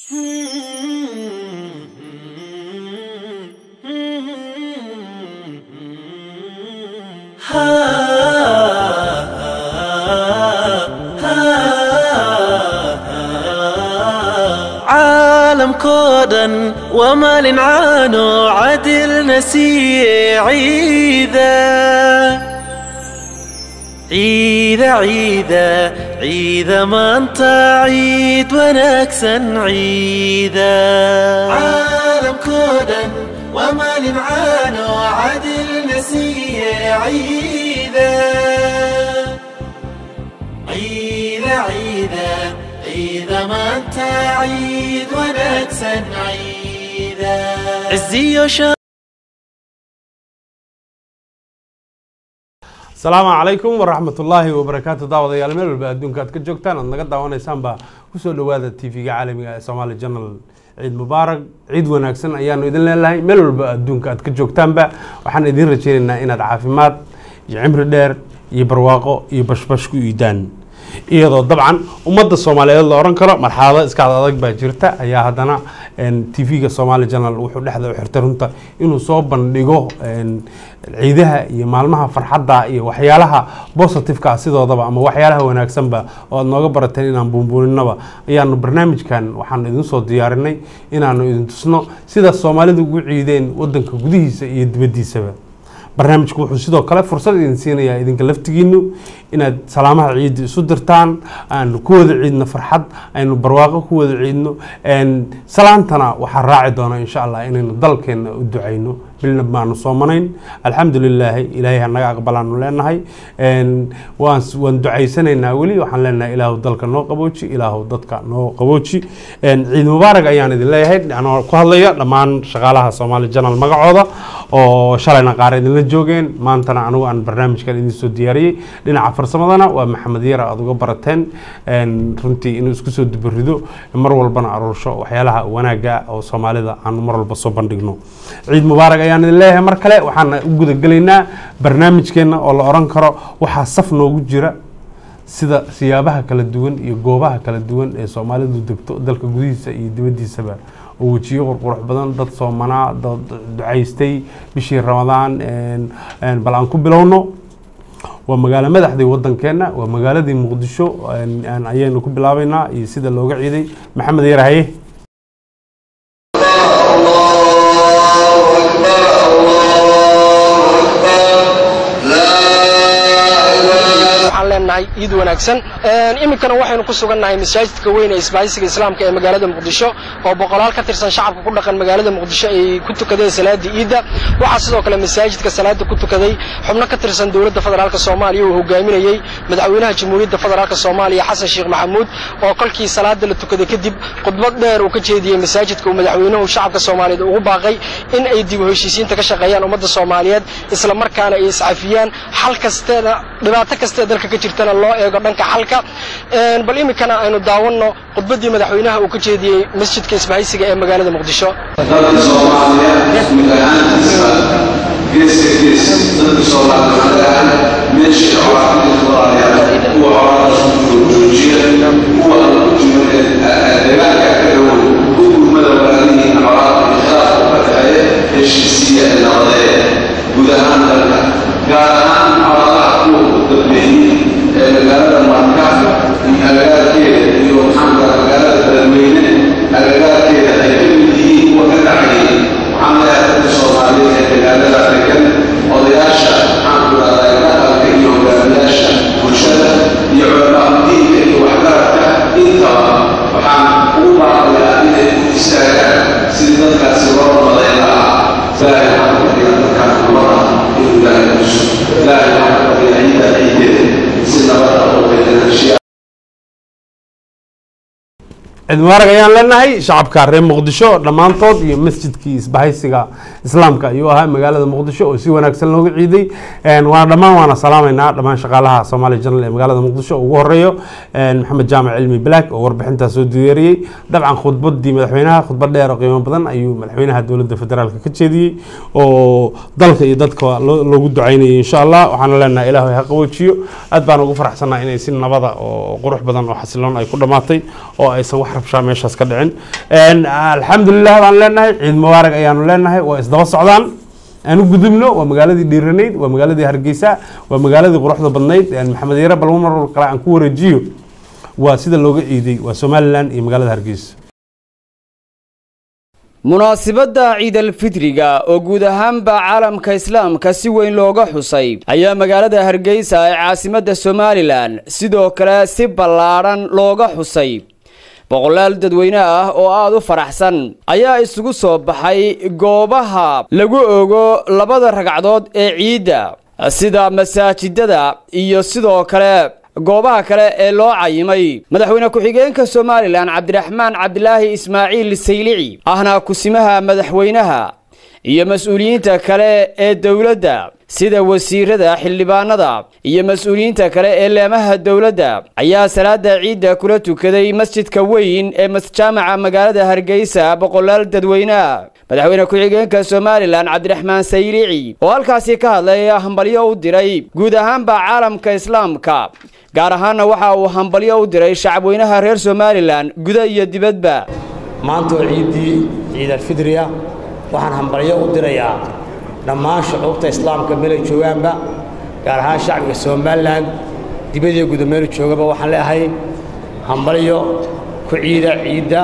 عالم كودا وما لنعانو عدل نسي عيدا عيدا عيدا عيدا ما انت عيد ونكسن عيدا عالم كودا وما لنعانو عدل نسي عيدا عيدا عيدا عيدا ما انت عيد ونكسن عيدا عزي وشا asalaamu calaykum waraxmat ullaahi wabarakaatu daawadayaal meel walba adduunka aad ka joogtaan aad naga daawanaysaanba kusoo dhawaada t v-ga caalamiga ee somaali janal ciid mubaarak ciid wanaagsan ayaanu idin leelahay meel walba adduunka aad ka joogtaanba waxaan idin rajeynaynaa inaad caafimaad iyo cimri dheer iyo barwaaqo iyo bashbash ku iidaan iyadoo dabcan ummadda soomaaliyeed la oran karo marxalado iskaad adag baa jirta ayaa haddana t v-ga somaali janal wuxuu dhexda u xirtay runta inuu soo bandhigo ciidaha iyo maalmaha farxadda iyo waxyaalaha positiveka sidoodaba ama waxyaalaha wanaagsanba oo aad nooga barateen inaan buunbuuninaba ayaanu barnaamijkan waxaanu idin soo diyaarinay inaanu idin tusno sida soomaalidu ugu ciideen wadanka gudihiisa iyo dibaddiisaba barnaamijku wuxuu sidoo kale fursad idin siinayaa idinka laftigiinu inaad salaamaha ciidda isu dirtaan aanu ku wada ciidno farxad aynu barwaaqo ku wada ciidno salaantana waxaa raaci doona insha allah inaynu dalkeenna u ducayno bilna baanu soomanayn alxamdu lilaahi ilaahay hanaga aqbalaanu leenahay waan waan ducaysanaynaa weli waxaan leenahay ilaahu dalka noo qabooji ilaahu dadka noo qabooji ciid mubaarak ayaan idin leeyahay anoo ku hadlaya dhammaan shaqaalaha soomaali janal magacooda oo shalayna qaar idinla joogeen maantana anigu aan barnaamijkan idin soo diyaariyey dhinaca farsamadana waa maxamed yara aad uga barateen runtii inuu isku soo dubarido mar walbana aruursho waxyaalaha wanaaga oo soomaalida aanu mar walba soo bandhigno ciid mubaarak ayaan idin leeyahay mar kale waxaan u gudagelaynaa barnaamijkeenna oo la oran karo waxaa saf noogu jira sida siyaabaha kala duwan iyo goobaha kala duwan ee soomaalidu degto dalka gudihiisa iyo dibaddiisaba oo wejiyo qurqurux badan dad soomanaa dad ducaystay bishii ramadaan bal aan ku bilowno waa magaalo madaxdii wadankeena waa magaaladii muqdisho ayaynu ku bilaabeynaa iyo sida looga ciiday maxamed yarahaye leenahay ciid wanaagsan iminkana waxaynu ku sugannahay masaajidka weyn ee isbaahisiga islaamka ee magaalada muqdisho oo boqolaal ka tirsan shacabka ku dhaqan magaalada muqdisho ay ku tukadeen salaadii ciidda waxaa sidoo kale masaajidka salaada ku tukaday xubno ka tirsan dowladda federaalk soomaaliya uu hogaaminayey madaxweynaha jamhuuriyadda federaalk soomaaliya xasan sheekh maxamuud oo kolkii salaada la tukaday kadib khudbad dheer uu ka jeediyey masaajidka uu madaxweynuhu shacabka soomaaliyeed ugu baaqay in ay dib u heshiisiinta ka shaqeeyaan ummadda soomaaliyeed isla markaana ay iscafiyaan xal kasteeda dhibaato kastee dalka ka jirtana loo eego dhanka xalka bal iminkana aynu daawanno khudbaddii madaxweynaha uu ka jeediyey masjidka isbahaysiga ee magaalada muqdisho dadka soomaaliyeed mid ahaantiisa geeska gees dadka soomaaliyeed ahaan meeshii colaadida walaalayaal kuwa colaadaas joojiya kuwa deegaanka ka dhowow u gurmada walaalihiin colaada ikhlaaf ka dhexeeya heshiisiya ee nabadeeya guud ahaan dalka gaar ahaan colaadaha kuwa u dambeeyey ee magaalada marka iyo agagaarkeeda iyo maxaanka magaalada beledweyne agagaarkeeda ay ka mid yihiin kuwa ka dhacayay waxaan leeyahay dadka soomaaliyeed ee magaalada degan odayaasha maxaanku dhahdaa dhaqanka iyo hogaamiyaasha bulshada iyo culamaa diinka iyo waxgaradka intaba waxaan ugu baaqayaa inay u istaagaan sidii dadkaasi loo nabadayn lahaa ilaahay waxaan ka dhigaa dadkaas nabada inuu ilaahay kuso ilaahay waxaan ka dhigaa ciidda ciideeda si nabada oo bedelashiya ciid mubaarak ayaan leenahay shacabka reer muqdisho dhammaantood iyo masjidkii isbahaysiga islaamka ayuu ahaa magaalada muqdisho oo si wanaagsan looga ciiday waana dhammaan waana salaamaynaa dhammaan shaqaalaha somaali janal ee magaalada muqdisho ugu horeeyo maxamed jaamac cilmi black oo warbixintaas soo diyaariyey dabcan khudbadii madaxweynaha khudbad dheer oo qiimo badan ayuu madaxweynaha dowladda federaalk ka jeediyey oo dalka iyo dadka loogu ducaynayay insha allah waxaana leenahay ilaahu ha qaboojiyo aad baan ugu faraxsanaa inay si nabada oo qurux badan oo xasiloon ay ku dhammaatay oo aysan wax rabshaa meeshaas ka dhicin alxamdulilah baan leenahay ciid mubaarak ayaanu leenahay waa isdaba socdaan aan u gudubno waa magaaladii dhiiranayd waa magaaladii hargeysa waa magaaladii quruxda badnayd maxamed yare balmo mar kale aan ku wareejiyo waa sida looga ciiday waa somalilan iyo magaalada hargeysa munaasibadda ciidalfitriga oo guud ahaanba caalamka islaamka si weyn looga xusay ayaa magaalada hargeysa ee caasimadda somalilan sidoo kale si ballaadhan looga xusay boqolaal dadweyne ah oo aada u faraxsan ayaa isugu soo baxay goobaha lagu ogo labada ragcadood ee ciidda sida masaajidada iyo sidoo kale goobaha kale ee loo cayimay madaxweyne ku-xigeenka somalilan cabdiraxmaan cabdilaahi ismaaciil saylici ahna kusimaha madaxweynaha iyo mas-uuliyiinta kale ee dowladda sida wasiirada xildhibaanada iyo mas-uuliyiinta kale ee leemaha dowladda ayaa salaada ciidda kula tukaday masjidka weyn ee masjaamaca magaalada hargeysa boqolaal dadweyneah madaxweyne ku-xigeenka somalilan cabdiraxmaan saylici oo halkaasi ka hadlay hambalyo u diray guud ahaanba caalamka islaamka gaar ahaanna waxa uu hambalyo u diray shacabweynaha reer somalilan guda iyo dibadba maanta oo ciiddii ciidalfidriya waxaan hambalyo u dirayaa dhammaan shucuubta islaamka meelay joogaanba gaar ahaan shacbiga somalilan dibadiyo guda meelu joogaba waxaan leeahay hambalyo ku ciida ciidda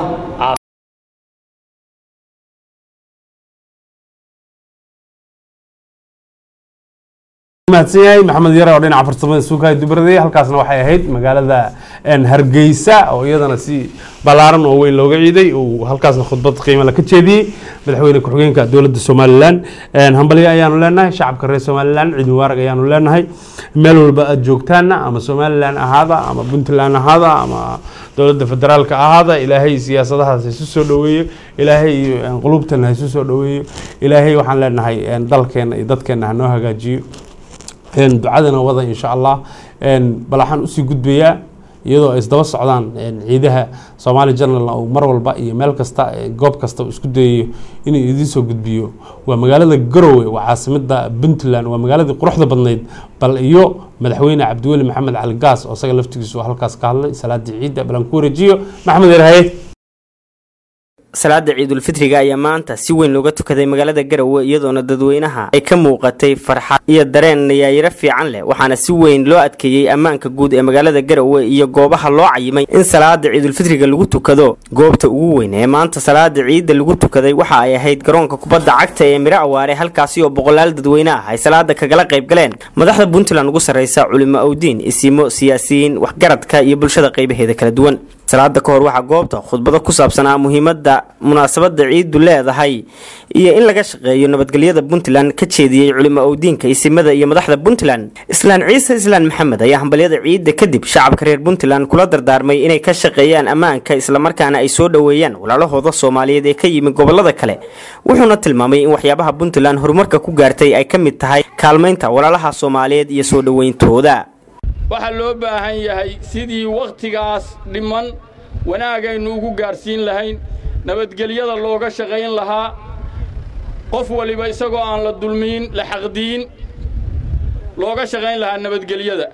mahadsan yahay maxamed yare oo dhinaca farsamada suukahay dubraday halkaasna waxay ahayd magaalada hargeysa oo iyadana si ballaaran oo weyn looga ciiday uu halkaasna khudbad qiimala ka jeediyey madaxweyne ku-xigeenka dowladda somalilan hambalyo ayaanu leenahay shacabka reer somalilan ciid mubaarak ayaanu leenahay meel walba aada joogtaana ama somalilan ahaada ama puntland ahaada ama dowladda federaalka ahaada ilaahay siyaasadahaas haisu soo dhoweeyo ilaahay qulubtana haisu soo dhoweeyo ilaahay waxaan leenahay dalkeena iyo dadkeena hanoo hagaajiyo ducadana wada insha allah bal waxaan usii gudbayaa iyadoo ay isdaba socdaan ciidaha somaali general uu mar walba iyo meel kasta goob kasta uu isku dayayo inuu idiin soo gudbiyo waa magaalada garowe waa caasimada puntland waa magaaladii quruxda badnayd bal iyo madaxweyne cabdiweli maxamed cali gaas oo isaga laftigiisu halkaas ka hadlay salaadii ciidda bal aan ku wareejiyo maxamed yarhaye salaada ciidulfitriga ayaa maanta si weyn looga tukaday magaalada garowe iyadoona dadweynaha ay ka muuqatay farxad iyo dareen nayaayiro fiican leh waxaana si weyn loo adkeeyey ammaanka guud ee magaalada garowe iyo goobaha loo cayimay in salaada ciidulfitriga lagu tukado goobta ugu weyn ee maanta salaada ciidda lagu tukaday waxa ay ahayd garoonka kubadda cagta ee miro awaare halkaasi oo boqolaal dadweyne ah ay salaada kagala qayb galeen madaxda puntland ugu sarreysa culimo awdiin isiimo siyaasiyiin waxgaradka iyo bulshada qaybaheeda kala duwan salaada ka hor waxaa goobta khudbado ku saabsanaa muhiimadda munaasabada ciidu leedahay iyo in laga shaqeeyo nabadgelyada puntland ka jeediyey culimo owdiinka isimada iyo madaxda puntland islaan ciise islaan maxamed ayaa hambalyada ciidda kadib shacabka reer puntland kula dardaarmay inay ka shaqeeyaan ammaanka islamarkaana ay soo dhoweeyaan walaalahooda soomaaliyeed ee ka yimi gobolada kale wuxuuna tilmaamay in waxyaabaha puntland horumarka ku gaartay ay ka mid tahay kaalmaynta walaalaha soomaaliyeed iyo soo dhoweyntooda waxaa loo baahan yahay sidii wakhtigaas dhiman wanaagaynu ugu gaarsiin lahayn nabadgelyada looga shaqayn lahaa qof waliba isagoo aan la dulmiin la xaqdiin looga shaqayn lahaa nabadgelyada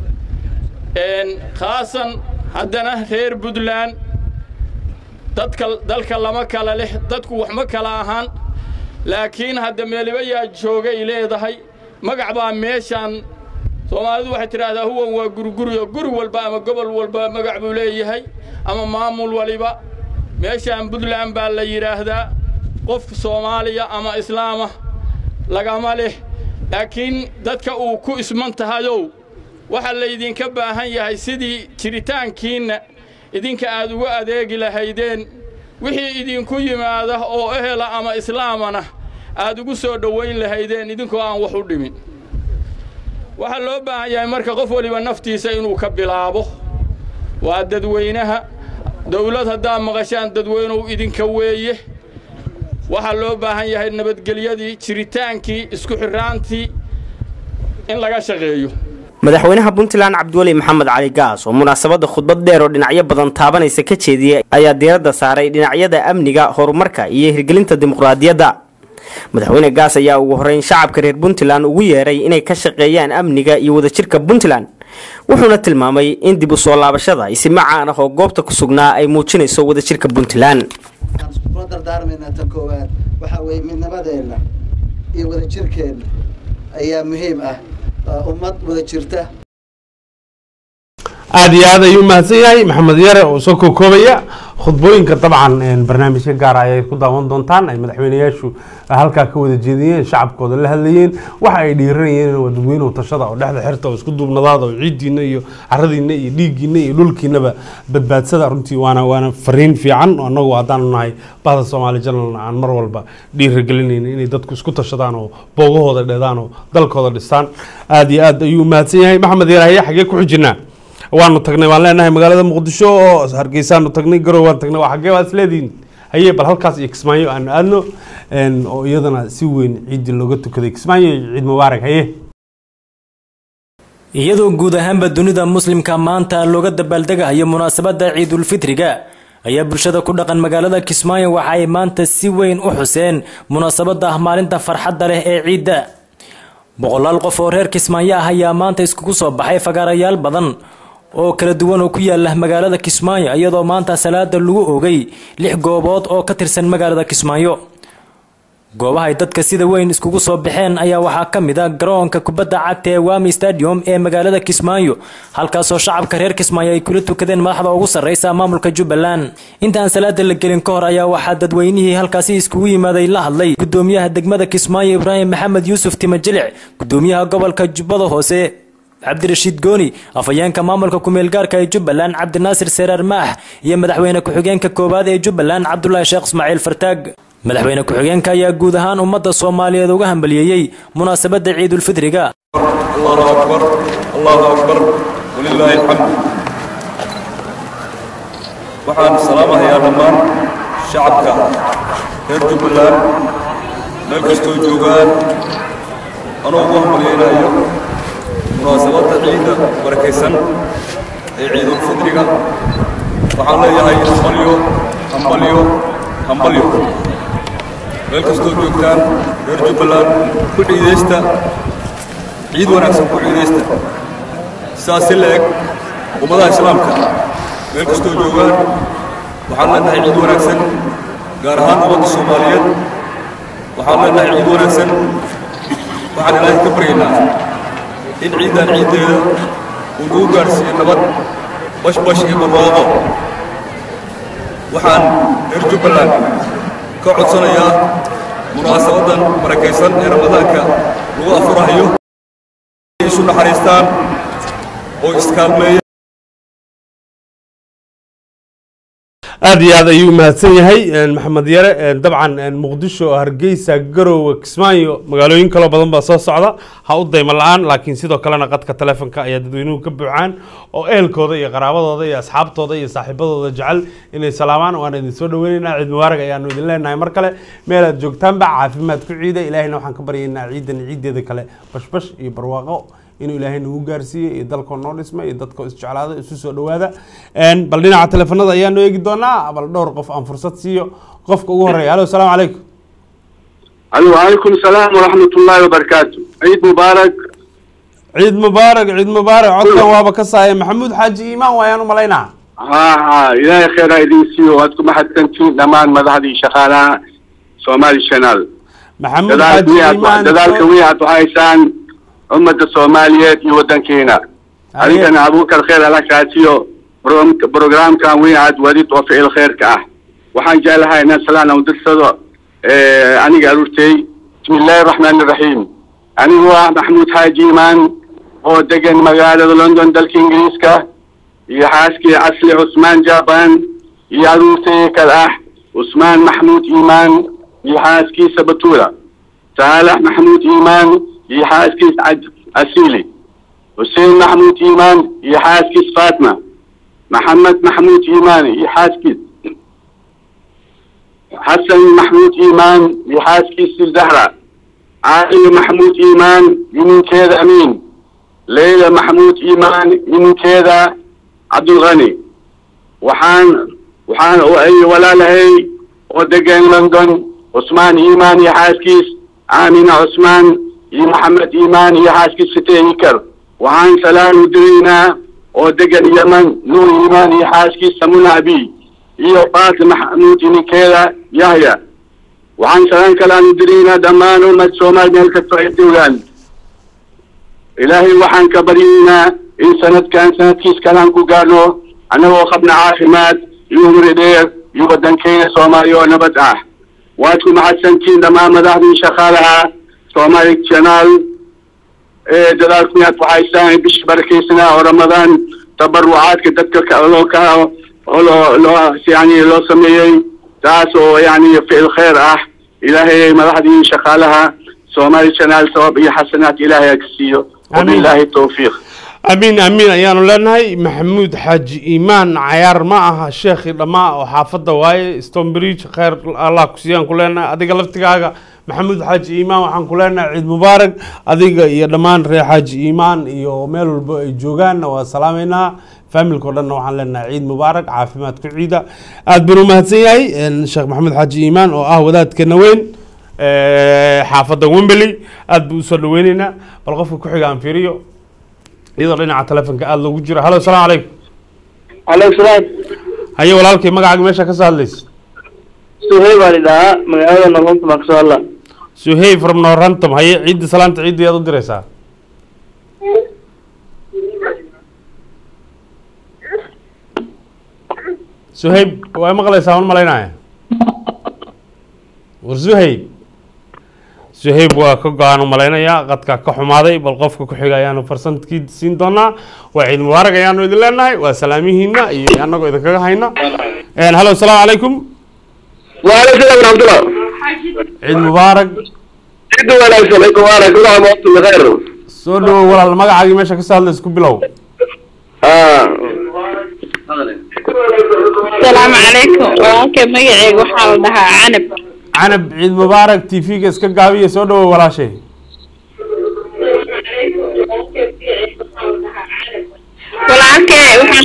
khaasan haddana reer puntland dadka dalka lama kala leh dadku wax ma kala ahaan laakiin hadda meeliba yaa joogay leedahay magac baa meeshaan soomaalidu waxay tidhaahdaa huwan waa guriguriyo guri walba ama gobol walba magac buu leeyahay ama maamul waliba meeshaan puntland baa la yidhaahdaa qof soomaaliya ama islaama lagama leh laakiin dadka uu ku isman tahayow waxaa laydinka baahan yahay sidii jiritaankiinna idinka aad uga adeegi lahaydeen wixii idinku yimaada oo ehela ama islaamana aad ugu soo dhowayn lahaydeen idinkoo aan wax u dhimin waxaa loo baahan yahay marka qof waliba naftiisa inuu ka bilaabo waa dadweynaha dawlad haddaa maqashaan dadweynuhu idinka weeye waxaa loo baahan yahay nabadgelyadii jiritaankii isku xirraantii in laga shaqeeyo madaxweynaha puntland cabdiweli maxamed cali gaas oo munaasabadda khudbad dheer oo dhinacyo badan taabanaysa ka jeediyey ayaa diiradda saaray dhinacyada amniga horumarka iyo hirgelinta dimuqraadiyadda madaxweyne gaas ayaa ugu horreyn shacabka reer puntland ugu yeeray inay ka shaqeeyaan amniga iyo wadajirka puntland wuxuuna tilmaamay in dib u soo laabashada isima caan ah oo goobta ku sugnaa ay muujinayso wadajirka puntland kula dardaarmaynaa tan koowaad waxaa weeye midnimadeenna iyo wadajirkeenna ayaa muhiim ah waa ummad wada jirta aada iyo aad ayuu mahadsan yahay maxamed yare oo soo kokoobaya khudbooyinka dabcan barnaamijka gaara ayay ku daawan doontaan ay madaxweyneyaashu halkaa ka wada jeediyeen shacabkooda la hadlayeen waxa ay dhiiranayeen waa dadweynuhu tashada oo dhexda xirta oo isku duubnadaada oo ciiddiina iyo caradiina iyo dhiiggiina iyo dhulkiinaba badbaadsada runtii waana waana fariin fiican oo annagu haddaanu nahay bahda soomaali janalna aan mar walba dhiiragelinayna inay dadku isku tashadaan oo boogahooda dheedaan oo dalkooda dhistaan aada iyo aad ayuu mahadsan yahay maxamed yare haye xagee ku xijinaa waanu tagnay waan leenahay magaalada muqdisho oo hargeysaanu tagnay garow waan tagnay waa xaggee waad isleedihiin haye bal halkaas iyo kismaayo aanu aadno oo iyadana si weyn ciiddii looga tukaday kismaayo iyo ciid mubaarak haye iyadoo guud ahaanba dunida muslimka maanta looga dabaaldegahayo munaasabadda ciidulfitriga ayaa bulshada ku dhaqan magaalada kismaayo waxa ay maanta si weyn u xuseen munaasabadda ah maalinta farxadda leh ee ciidda boqolaal qof oo reer kismaayo ah ayaa maanta iskugu soo baxay fagaarayaal badan oo kala duwan oo ku yaala magaalada kismaayo iyadoo maanta salaada lagu ogay lix goobood oo ka tirsan magaalada kismaayo goobahay dadka sida weyn iskugu soo baxeen ayaa waxaa ka mid a garoonka kubadda cagta ee wami stadium ee magaalada kismaayo halkaasoo shacabka reer kismaayo ay kula tukadeen madaxda ugu sarreysa maamulka jubbaland intaan salaada la gelin ka hor ayaa waxaa dadweynihii halkaasi iskugu yimaaday la hadlay gudoomiyaha degmada kismaayo ibraahim maxamed yuusuf timajilic gudoomiyaha gobolka jubbada hoose cabdirashiid gooni afhayeenka maamulka ku-meelgaarka ee jubbaland cabdinaasir seeraar maax iyo madaxweyne ku-xigeenka koowaad ee jubbaland cabdulaahi sheekh ismaaciil fartaag madaxweyne ku-xigeenka ayaa guud ahaan ummadda soomaaliyeed uga hambaliyeeyey munaasabadda ciidulfitriga allahu akbar allahu akbar walilaahi alxamd waxaan salaamahayaa dhammaan shacabka reer jubbaland meel kastoo joogaan anoo ugu hambalyaynayo munaasabadda ciidda barakaysan ee ciidulfitriga waxaan leeyahay hambalyo hambalyo hambalyo meel kastoo joogtaan reer jubbaland ku ciidaysta ciid wanaagsan ku ciidaysta sidaas si la-eg ummadaha islaamka meel kastoo joogaan waxaan leenahay ciid wanaagsan gaar ahaan ummadda soomaaliyeed waxaan leenahay ciid wanaagsan waxaan ilaahay ka baryaynaa in ciiddan ciiddeeda uu nagu gaadhsiiyo nabad bashbash iyo barwaaqo waxaan reer jubbaland ka codsanayaa munaasabaddan barakaysan ee ramadaanka lagu afurahayo ay isu naxariistaan oo iskaalmeeya aada iyo aad ayuu mahadsan yahay maxamed yare dabcan muqdisho hargeysa garowe kismaayo magaalooyin kaloo badan baa soo socda ha u daymo la-aan laakiin sidoo kalena qadka telefonka ayaa dadweynuhu ka buuxaan oo ehelkooda iyo qaraabadooda iyo asxaabtooda iyo saaxiibadooda jecel inay salaamaan waan idin soo dhaweyneynaa ciid mubaarag ayaanu idin leenahay mar kale meel aad joogtaanba caafimaad ku ciida ilaahayna waxaan ka baryaynaa ciidan ciideeda kale bashbash iyo barwaaqo inuu ilaahay nagu gaarsiiyey iyo dalkoo noo dhisma iyo dadkoo isjeclaada isu soo dhawaada bal dhinaca telefonada ayaanu eegi doonaa bal dhowr qof aan fursad siiyo qofka ugu horeeya alo asalaamu calaykum وعليكم السلام ورحمة الله وبركاته عيد مبارك ciid mubaarak ciid mubaarak codkan waaba ka saaya maxamuud xaaji iimaan waayaan u malaynaa ها ها إلهي خير إذن سيو هاتكم أحد كنتين دمان مذهبي شغالة سومالي شانال maxamuud دلالك xaaji ويا iimaan دلالك ويا هايسان أمة الصومالية يودن كينا أريد أن أبوك الخير لك شاتيو بروجرام كان ويا وديت وفي الخير كأه وحان جاء لها الناس لنا ودرسوا اه أنا قالوتي بسم الله الرحمن الرحيم أنا هو محمود حاجي إيمان هو دقن مقالة لندن دلك إنجليزكا يحاسكي أصلي عثمان جابان يالوتي كالأح عثمان محمود إيمان يحاسكي سبتورة صالح محمود إيمان يحاسكي سعد أسيلي حسين محمود إيمان يحاسكي فاطمة محمد محمود إيمان يحاسكي حسن محمود إيمان يحاسكي الزهرة عائلة محمود إيمان يمين كذا أمين ليلى محمود إيمان يمين كذا عبد الغني وحان وحان وأي ولا لهي ودقن لندن عثمان إيمان يحاسكيس آمين عثمان يا محمد إيمان يحاسكيس ستيكر waxaan salaan u diraynaa oo degan yeman nuur iimaan iyo xaaskiisa muna abi iyo faatima maxamuud ninkeeda yahya waxaan salaan kalaan u diraynaa dhammaan ummad soomaali meel kastoo ay joogaan ilaahay waxaan ka baryaynaa in sanadkan sanadkiis kalaan ku gaarno annagoo qabna caafimaad iyo umri dheer iyo waddankeena soomaaliya oo nabad ah waad ku mahadsantiin dhammaan madaxdii shaqaalaha soomaali janaal ee dadaalku inaad ku haystaan bishii barakaysanaa oo ramadaan tabarucaadka dadka ka- loo ka oo loo loo yani loo sameeyey taas oo yani ficil khayr ah ilaahay madaxdii shaqaalaha soomaali janaal sabab iyo xasanaad ilaahay ha ka siiyo wabilaahi towfiiq amiin amiin ayaanu leenahay maxamuud xaaji iimaan cayaar ma aha sheekhi dhammaa oo xaafadda waaye stonebridge khayr allah ku siiyaan ku leenahay adiga laftigaaga maxamuud xaaji iimaan waxaan ku leenahay ciid mubaarak adiga iyo dhammaan reer xaaji iimaan iyo meel walba ay joogaanna waa salaameynaa faamilka o dhanna waxaan leenahay ciid mubaarak caafimaad ku ciida aad baan u mahadsan yahay sheekh maxamuud xaaji iimaan oo ah wadaadkeena weyn xaafadda wembley aad buu usoo dhaweyneynaa bal qofka ku xiga aan fiiriyo iyadoo dhinaca telefonka aada loogu jiro hallo asalaamu calaykum calaykum salaam haye walaalkay magacaaga meesha ka soo hadlaysa suhey baa lidhahaa magaalada noqonta baan kasoo hadla suhey from norrantom haye ciidda salaanta ciidda yaad u diraysaa suheyb waa maqlaysaa wan malaynaya war suheyb suheyb waa ka go-aan u malaynayaa qadka ka xumaaday bal qofka ku xiga ayaanu farsantkii siin doonaa waa ciid mubaarak ayaanu idin leenahay waa salaamihiina iyo annagoo idinkaga hayna hallo asalaamu calaykum waaleykum salaam waraxmatullah ciid mubaarak ciid wanaagsan ciid mubaarak kula amaatu bikayr soo dhawow walaal magacaagii meesha kasoo hadlaysa ku bilow asalaamu calaykum walaalkay magaceyga waxaa la dhahaa canab canab ciid mubaarak t v-ga iska gaabiya soo dhawow walaashay walaalkay waxaan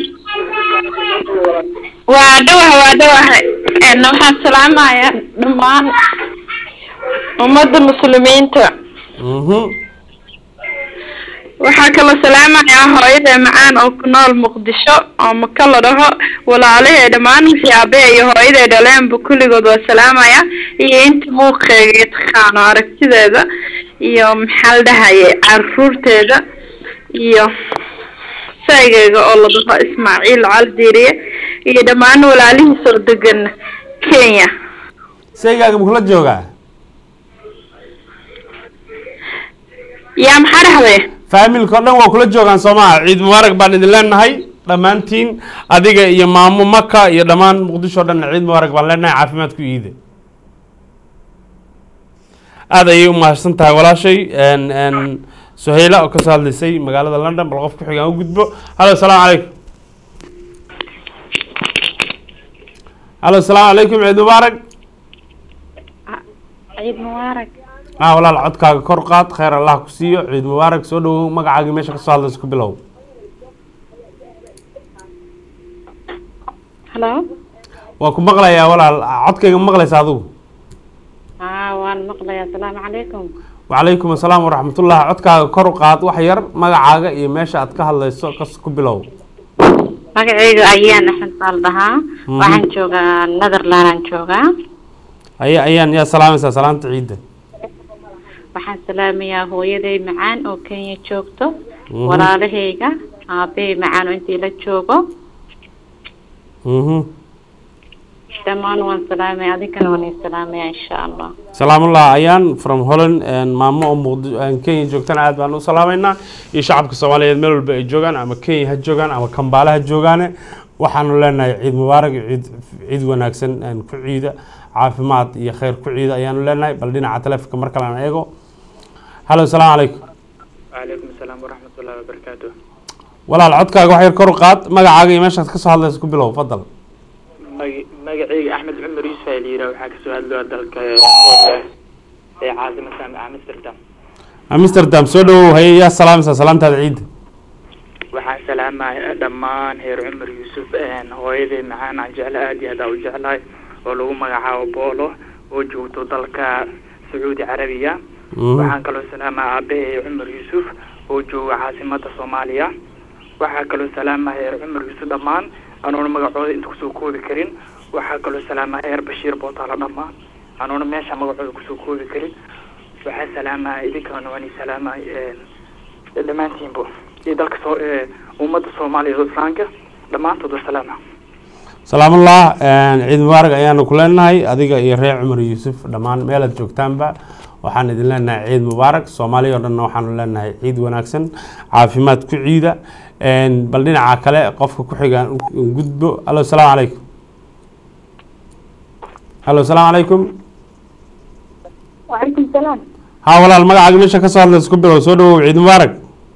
waa dhawaha waa dhawaha n waxaan salaamayaa dhammaan ummadda muslimiinta waxaa kaloo salaamayaa hooyada macaan oo ku nool muqdisho oo maka la dhaho walaalahee dhammaan wixii aabee iyo hooyaday dhaleenba kulligood waa salaamaya iyo inta muuqeega taqaano aragtideeda iyo maxaa la dhahaye caruurteeda iyo saygeyga oo la dhaho ismaaciil caldiiriye iyo dhammaan walaalihiis oo degan kenya saygaaga makula joogaa yaa maxaa dhahday faamilka o dhan waa kula joogaan soomaha ciid mubaarak baan idin leenahay dhammaantiin adiga iyo maamo maka iyo dhammaan muqdisho o dhan ciid mubaarak baan leenahay caafimaad ku iida aada ayay u mahadsan tahay walaashay suhayla oo kasoo hadlaysay magaalada london bal qof ku xigaan u gudbo hallo asalaamu calaykum hallo asalaamu calaykum ciid mubaarak ciid mubaarak ah walaal codkaaga kor qaad khayr allah ku siiyo ciid mubaarak soo dhawow magacaagii meesha kasoo hadlaysa ku bilow halo waa ku maqlayaa walaal codkayga ma maqlaysa adigu haa waan maqlayaa asalaamu calaykum wacalaykum asalaam waraxmatullah codkaaga kor u qaad wax yar magacaaga iyo meesha aad ka hadlayso kas ku bilow magacayga ayaan axmed baa la dhahaa Mhm. waxaan joogaa netherlandaan joogaa aya ayaan yaa salaamaysaa salaanta ciidda waxaan salaamayaa hooyaday macaan oo kenya joogto Mhm. walaalahayga aabbahay macaan oo intii la joogo mhm dhammaan waan salaamaya adinkana waan idin salaamaya insha allah salaamullah ayaan from holland maamo oo muqdi kenya joogtana aad baan u salaameynaa iyo shacabka soomaaliyeed meel walba ay joogaan ama kenya ha joogaan ama kambaale ha joogaane waxaanu leenahay ciid mubaarak iyo ciid ciid wanaagsan een, ku ciida caafimaad iyo khayr ku ciida ayaanu leenahay bal dhinaca taleefonka mar kale aan eego hallo asalaamu calaykum وعليكم السلام ورحمة الله وبركاته walaal codkaaga wax yar kor u qaad magacaaga iyo meeshaad kasoo hadlaysa ku bilow fadal مج- مجاعي أحمد عمر يوسف ليرا وحاك سؤال له دلك في عاصمة أمستردام amsterdam soo dhawow haye yaa salaamaysaa salaantaada ciidda waxaan salaamahay dhammaan heer cumar yuusuf een, hooyaday macaan aan jecla aad iyo aad aan u jeclahay oo lagu magacaabo boolo oo joogto dalka sacuudi carabiya Mhm. waxaan kaloo salaamaa aabahay cumar yuusuf oo jooga caasimada soomaaliya waxaa kaloo salaamaya heer cumar yuusuf dhammaan anoona magacooda inta kusoo koobi karin waxaa kaloo salaamaya heer bashiir bootaala dhammaan anoona meesha magacooda kusoo koobi karin waxaa salaamaya idinkana waan salaamaya dhammaantiinbo iyo dalka soo ummadda soomaaliya oo islaamka dhammaantood waa salaama salaamullah ciid mubaarak ayaanu ku leenahay adiga iyo reer cumar yuusuf dhammaan meelaad joogtaanba waxaan idin leenahay ciid mubaarak soomaaliya oo dhanna waxaanu leenahay ciid wanaagsan caafimaad ku ciida bal dhinaca kale qofka ku xigaan u gudbo allo salaamu calaykum allo salaamu calaykum وعليكم السلام haa walaal magacaaga meesha ka soo hadlaysa ku bilow soo dhawow ciid mubaarak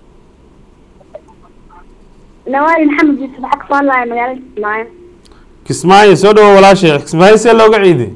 نوال محمد يوسف حق صار الله مقالة معايا kismaayo soo dhawow walaashay kismaayo see looga ciiday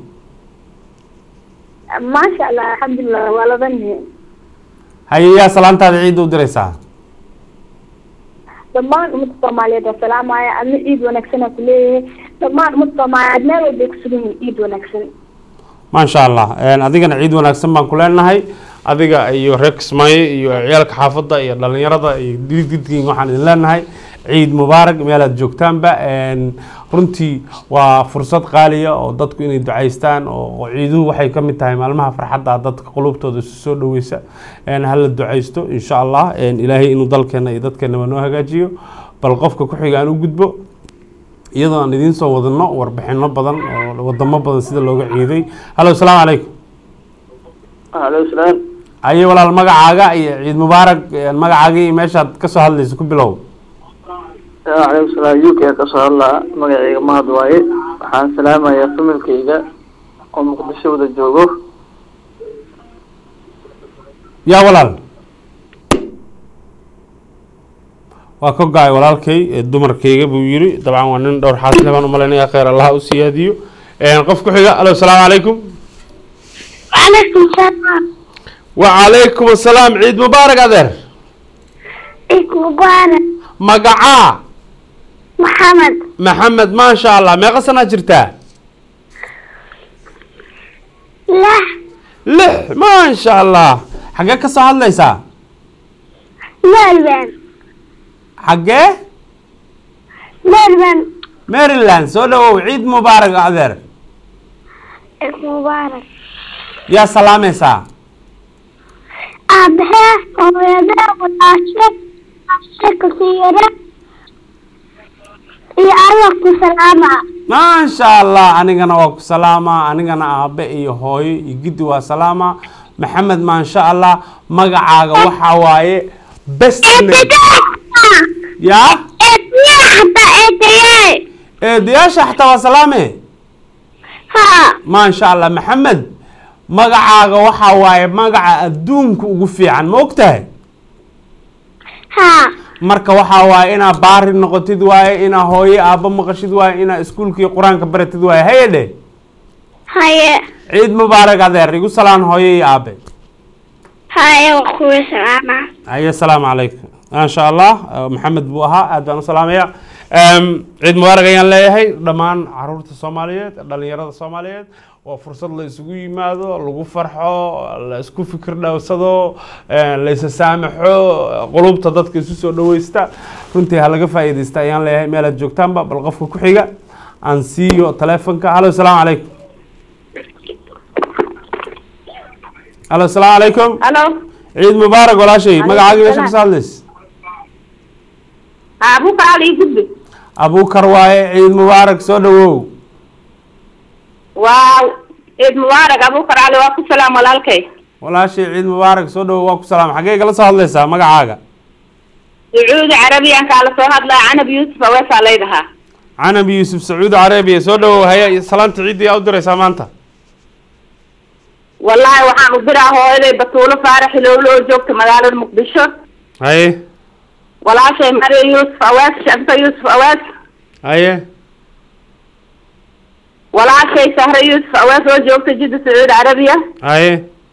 ما شاء الله الحمد لله ولا ظني haye yaa salaantaada ciidda u diraysaa dhammaan ummadda soomaaliyeed waa salaamaya adna ciid wanaagsanaa ku leeyahay dhammaan ummadda soomaaliyeed meel walbay ku sugan yihiin ciid wanaagsan maasha allah adigana ciid wanaagsan baan ku leenahay adiga iyo reer kismaayo iyo ciyaalka xaafadda iyo dhalinyarada iyo didgidkiin waxaan idin leenahay ciid mubaarak meelaad joogtaanba runtii waa fursad qaaliya oo dadku inay ducaystaan oo ciiduhu waxay ka mid tahay maalmaha farxadda dadka qulubtooda isu soo dhaweysa hala ducaysto insha allah ilaahay inuu dalkeena iyo dadkeenaba noo hagaajiyo bal qofka ku xiga aan u gudbo iyadoo aan idiin soo wadano warbixino badan oo wadamo badan sida looga ciiday hallo asalaamu calaykum aleykum salaam aye walaal magacaaga iyo ciid mubaarak magacaaga iyo meeshaad kasoo hadlaysa ku bilow aleykum salaam u k kasoo hadlaa magacayga mahad waaye waxaan salaamayaa familkayga oo muqdisho wada joogo yaa walaal waa ka go-ay walaalkay dumarkayga buu yiri dabcan waa nin dhowr xaasle baan umalaynaya kheyr allaha u siyaadiyo qof ku xiga alo asalaamu calaykum وعليكم السلام wacalaykum asalaam ciid mubaarak adeer عيد مبارك magacaa محمد maxamed maasha allah meeqa sanaa jirtaa لا lix maasha allah xaggee ka soo hadlaysaa ميربان xaggee ميربان maryland soo dhawow ciid mubaarak adeer عيد مبارك yaa salaamaysaa أبها ويدا والعاشق عاشق سيرة يا الله كسلامة maasha allah anigana waa ku salaamaa anigana aabe iyo hooyo iyo giddi waa salaamaa maxamed maasha allah magacaaga waxaa waaye best name yaa حتى إيه eedayaasha xataa waa salaame ها maasha allah maxamed magacaaga waxaa waaye magaca adduunka ugu fiican ma og tahay ها marka waxaa waaye inaa baari noqotid waaye inaa hooyo aabba maqashid waaye inaa iskuulkii qur-aanka baratid waaye haye dhe هيا ciid mubaarak adeer igu salaan hooyo iyo aabe هيا وأخوي سلامة aye asalaamu calaykum maasha allah maxamed buu ahaa aad baan u salaamaya ciid mubaarak ayaan leeyahay dhammaan caruurta soomaaliyeed dhalinyarada soomaaliyeed waa fursad la isugu yimaado lagu farxo la isku fikir dhowsado la isa saamaxo qulubta dadka isu soo dhaweysta runtii ha laga faa'iidaysta ayaan leeyahay meelaad joogtaanba bal qofka ku xiga aan siiyo telefonka hallo asalaamu calaykum hallo asalaamu calaykum الو ciid mubaarak walaashay Calaykum magacaaga meesha salaam. kasoo hadlays ابوك علي قدبي abuukar waaye ciid mubaarak soo dhawow واو عيد مبارك ابوك علي واكو سلام والالكي walaashay ciid mubaarak soo dhawow waa ku salaam xaggee kala soo hadlaysaa magacaaga sacuudi carabiya aan kaala soo hadlaa canab yuusuf aweesaa laydahaa canab yuusuf sacuudi carabiya soo dhawow haya salaanta ciidda yaa u diraysaa maanta wallaahi waxaan u diraa hooyaday batuulo faarax ilowlo oo joogta magaalada muqdisho haye walaashay mariya yuusuf awees shamsa yuusuf awees haye walaashay sahre yuusuf awees oo joogta jidda sacuudi carabiya haye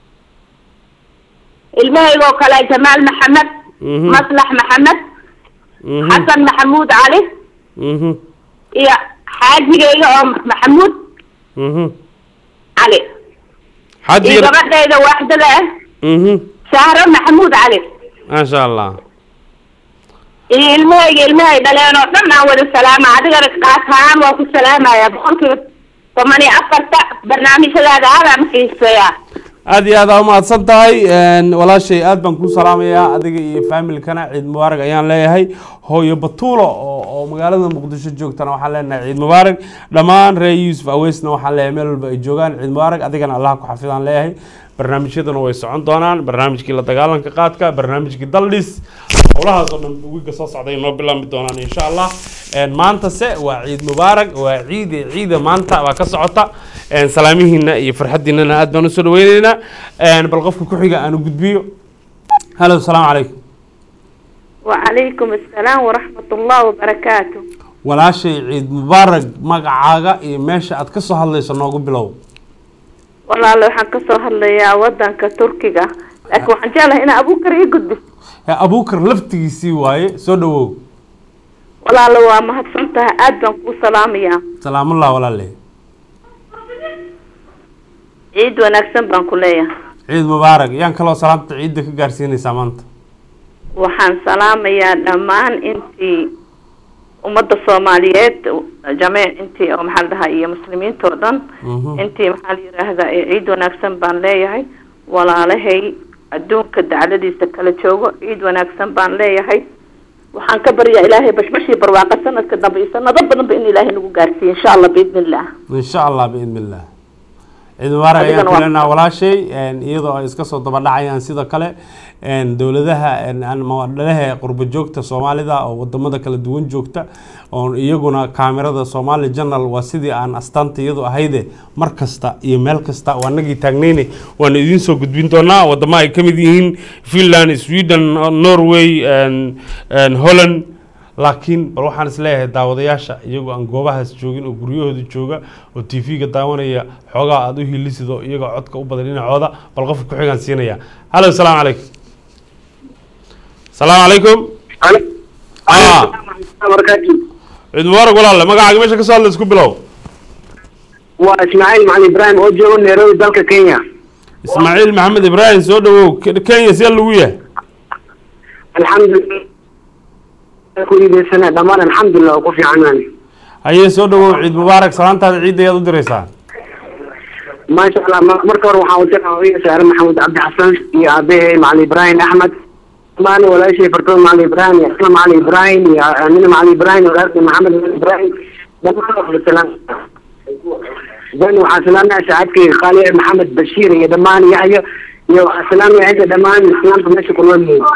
ilmahaygoo kale jamaal maxamed Mhm. maslax maxamed Mhm. xasan maxamuud cali Mhm. iyo xaajigayga oo maxamuud Mhm. cali iyo xaajiga gabadhayda waaxdada ah Mhm. sahro maxamuud cali maasha allah iyo ilmahayga ilmahay dhaleen oo dhan aan wada salaama adigana qaas ahaan waa ku salaamaya boqolkiiba toban iyo afarta barnaamijyadaada aadaan xiiseeyaa aad iyo aad aa umahadsan tahay een, walaashay aad baan kuu salaamayaa adiga iyo faamilkana ciid mubaarak ayaan leeyahay hooyo batuulo oo oo magaalada muqdisho joogtana waxaan leenahay ciid mubaarak dhammaan reer yuusuf aweysna waxaan leeyahay meel walba ay joogaan ciid mubaarak adigana allah ku xafidaan leeyahay barnaamijyaduna way socon doonaan barnaamijkii la dagaalanka qaadka barnaamijkii daldhis howlahaas oo dhan wiiga soo socday noo bilaami doonaan insha allah Een, maantase waa ciid mubaarak waa ciide ciida maanta baa ka socota Een, salaamihiina iyo farxadiinana aad baan usoo dhaweyneynaa Een, bal qofka ku xiga aan u gudbiyo halo asalaamu calaykum wacalaykum assalaam waraxmat ullahi wabarakaatu walaashay ciid mubaarak magacaaga iyo meesha aad ka soo hadlayso noogu bilow walaalo waxaan kasoo hadlayaa wadanka turkiga laakiin waxaan jeclahay inaa abuukar ii gudbiso Ee, abuukar laftigiisii waaye soo dhawow walaalo waa mahadsan tahay aad baan kuu salaamayaa salaamullah walaale ciid wanaagsan baan ku leeyahay ciid mubaarak yaan kaloo salaamta ciidda ka gaarsiinaysaa maanta waxaan salaamayaa dhammaan intii ummadda soomaaliyeed jamiic intii oo maxaa la dhahaa iyo muslimiinta oo dhan Mhm. intii maxaa la yidhaahdaa ee ciid wanaagsan baan leeyahay walaalahay adduunka dacladiisa kala joogo ciid wanaagsan baan leeyahay waxaan ka baryaa ilaahay bashbashii barwaaqa sanadka dambe iyo sanado badanba in ilaahay nagu gaarsiiyo insha allah biidni illah insha allah biidn illah ciid mubaarak ayaan Adigana ku waa- leenaha walaashay een, iyadoo ay iska soo daba dhacayaan sidoo kale een, dowladaha een, aan mawadhalaha qurba joogta soomaalida oo wadamada kala duwan joogta oo iyaguna kaamirada somali journal waa sidii aan astaanta iyadu ahayde mar kasta iyo meel kasta waa nagii taagnayne waana idiin soo gudbin doonaa wadamo ay ka mid yihiin finland sweden norway een, een, holland laakiin bal waxaan isleeyahay daawadayaasha iyagoo aan goobahaas joogin oo guryahooda jooga oo t v-ga daawanaya xoogaa aada u hilisido iyagoo codka u badan dhinacooda bal qofka ku xigaan siinaya halo asalaamu calaykum asalaamu calaykum Ah. ciid mubaarak walaalle magacaaga meesha ka soo hadla isku bilow waa ismaaciil macalin ibraahim oo joogo nairobi dalka kenya ismaaciil maxamed ibraahim soo dhawow Ke- kenya see lagu yahay alxamdulilah ku iideysana dhammaan alxamdulilah oo ku fiicanaan haye soo dhawow ciid mubaarak salaantaada ciidda ayaad u diraysaa maasha allah ma- marka hore waxaan udiraa hooyo saare maxamed cabdi xasan iyo aabahey macalin ibraahim axmed dhammaan walaashay fartood macalin ibraahim iyo asla macalin ibraahim iyo amina macalin ibraahim iyo walaalkay maxamed macalin ibraahim dhammaan waa salaam dan waxaan salaamaya saacadkayga qaali maxamed bashiir iyo dhammaan yaxyo iyo waxaan salaamaya inta dhammaan islaamka meesha ku nool yihiin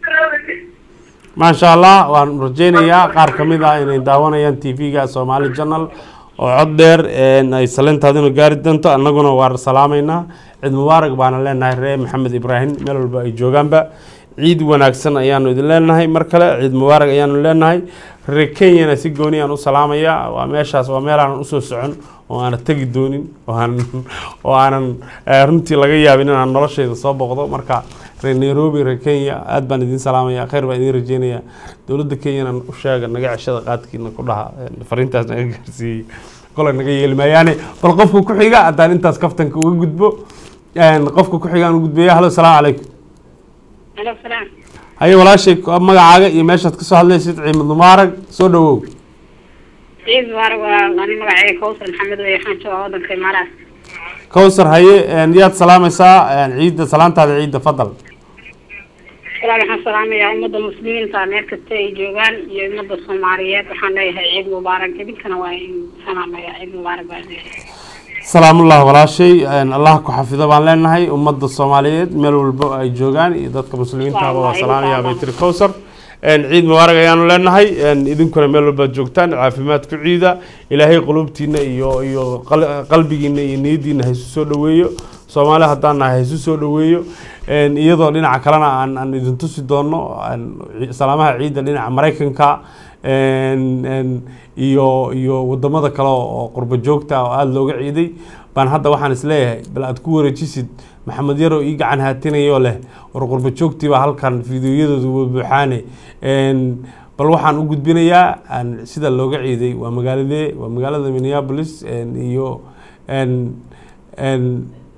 maasha allah waan rajeynayaa qaar ka mid ah inay daawanayaan t v-ga somali journal oo cod dheer een, ay saleentaaduna gaari doonto annaguna waan salaamaynaa ciid mubaarak baana leenahay reer maxamed ibraahim meel walba ay joogaanba ciid wanaagsan ayaanu idin leenahay mar kale ciid mubaarak ayaanu leenahay reer kenyana si gooni aan u salaamaya waa meeshaas waa meel aanan usoo socon oo aanan tegi doonin oo aanan oo aanan eh, runtii laga yaabin inaan noloshayda soo boqdo marka reer nairobi reer kenya aad baan idin salaamaya khayr baan idin rajeynaya dowladda kenyana u sheega naga ceshada qaadkiina ku dhaha eh, fariintaas naga gaarsiiyey kolay naga yeeli maayaane bal qofka ku xiga haddaan intaas kaftanka uga gudbo een, qofka ku xigaan u gudbeeya halo asalaamu calaykum Alo, salaam. haye walaashay magacaaga iyo meeshaad kasoo hadlaysid ciimad mubaarak soo dhawow Ciid Mubarak waa ani magacayga Kawsar Maxamed weeye waxaan joogaa wadanka Imaaraat. kowsar haye een, yaad salaamaysaa een, ciidda salaantaada ciidda fadal Walaal waxaan salaamayaa ummadda muslimiinta meel kasta ay joogaan iyo ummadda Soomaaliyeed waxaan leeyahay ciid mubaarak idinkana waa in salaamayaa ciid mubaarak baan leeyahay. salaamullah walaashay een, allah ku xafido baan leenahay ummadda soomaaliyeed meel walba ay joogaan iyo dadka muslimiintaaba waa salaamayaa bay tiri kowsar een, ciid mubaarak ayaanu leenahay een, idinkuna meel walbaad joogtaan caafimaad ku ciida ilaahay qulubtiina iyo iyo qal- qalbigiina iyo niyadiina haysu soo dhaweeyo soomaali haddaan nahay haysu soo dhaweeyo een, iyadoo dhinaca kalena aan aan idin tusi doono een, ci- salaamaha ciidda dhinaca maraykanka een, een, iyo iyo wadamada kale oo qurbo joogta oo aada looga ciiday baan hadda waxaan isleeyahay bal aad ku wareejisid maxamed yarow ii gacan haatinayoo leh war qurbo joogtiiba halkan fideoyadooda buuxaane een, bal waxaan u gudbinayaa aan sida looga ciiday waa magaaladee waa magaalada minneapolis een, iyo een, een,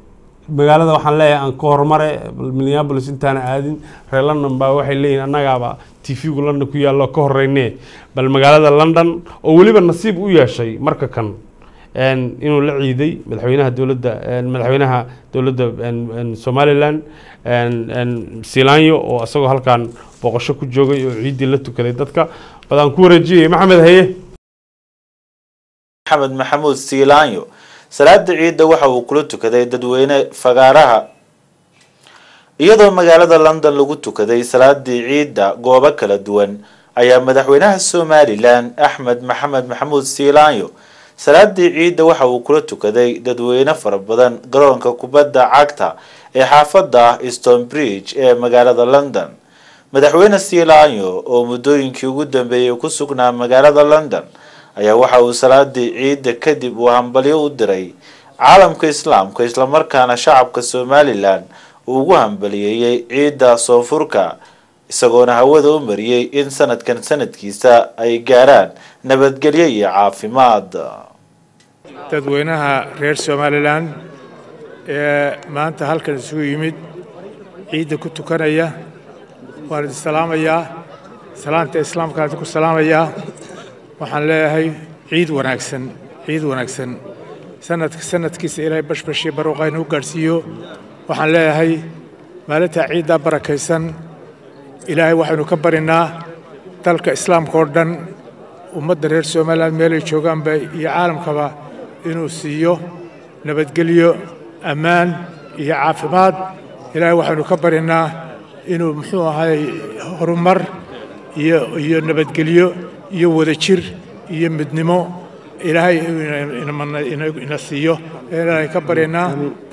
magaalada waxaan leeyahay aan ka hormare minneapolis intaana aadin reer london baa waxay leeyihin annagaaba tv-gu london ku yaallo ka horeyne bal magaalada london oo weliba nasiib u yeeshay marka kan een, inuu la ciiday madaxweynaha dowladda een, madaxweynaha dowladda een, een, somaliland een, een, silaanyo oo isagoo halkan booqasho ku joogay oo ciiddii la tukaday dadka badaan ku wareejiyay maxamed haye maxamed maxamuud siilaanyo salaada ciidda waxa uu kula tukaday dadweyne fagaaraha iyadoo magaalada london lagu tukaday salaadii ciidda goobo kala duwan ayaa madaxweynaha somalilan axmed maxamed maxamuud siilaanyo salaadii ciidda waxa uu kula tukaday dadweyne fara badan garoonka kubadda cagta ee xaafada stonebridge ee magaalada london madaxweyne siilaanyo oo muddooyinkii ugu dambeeyey ku sugnaa magaalada london ayaa waxa uu salaadii ciidda kadib uu hambalyo u diray caalamka islaamka islamarkaana shacabka somalilan uu ugu hambaliyeeyey ciidda soonfurka isagoona hawada u mariyey in sanadkan sanadkiisa ay gaaraan nabadgelyo iyo caafimaad dadweynaha reer somalilan ee maanta halkan isugu yimid ciidda ku tukanaya waan idin salaamayaa salaanta islaamkaan idinku salaamayaa waxaan leeyahay ciid wanaagsan ciid wanaagsan sanadka sanadkiisa ilaahay bashbashii baruuqa inuu gaadhsiiyo waxaan leeyahay maalintaa ciiddaa barakaysan ilaahay waxaynu ka barinaa dalka islaamka oo dhan ummadda reer somalilan meelay joogaanba iyo caalamkaba inuu siiyo nabadgelyo ammaan iyo caafimaad ilaahay waxaynu ka barinaa inuu muxuu ahay horumar iyo iyo nabadgelyo iyo wadajir iyo midnimo ilaahay ina- ina- ina siiyo ilaahay ka barinaa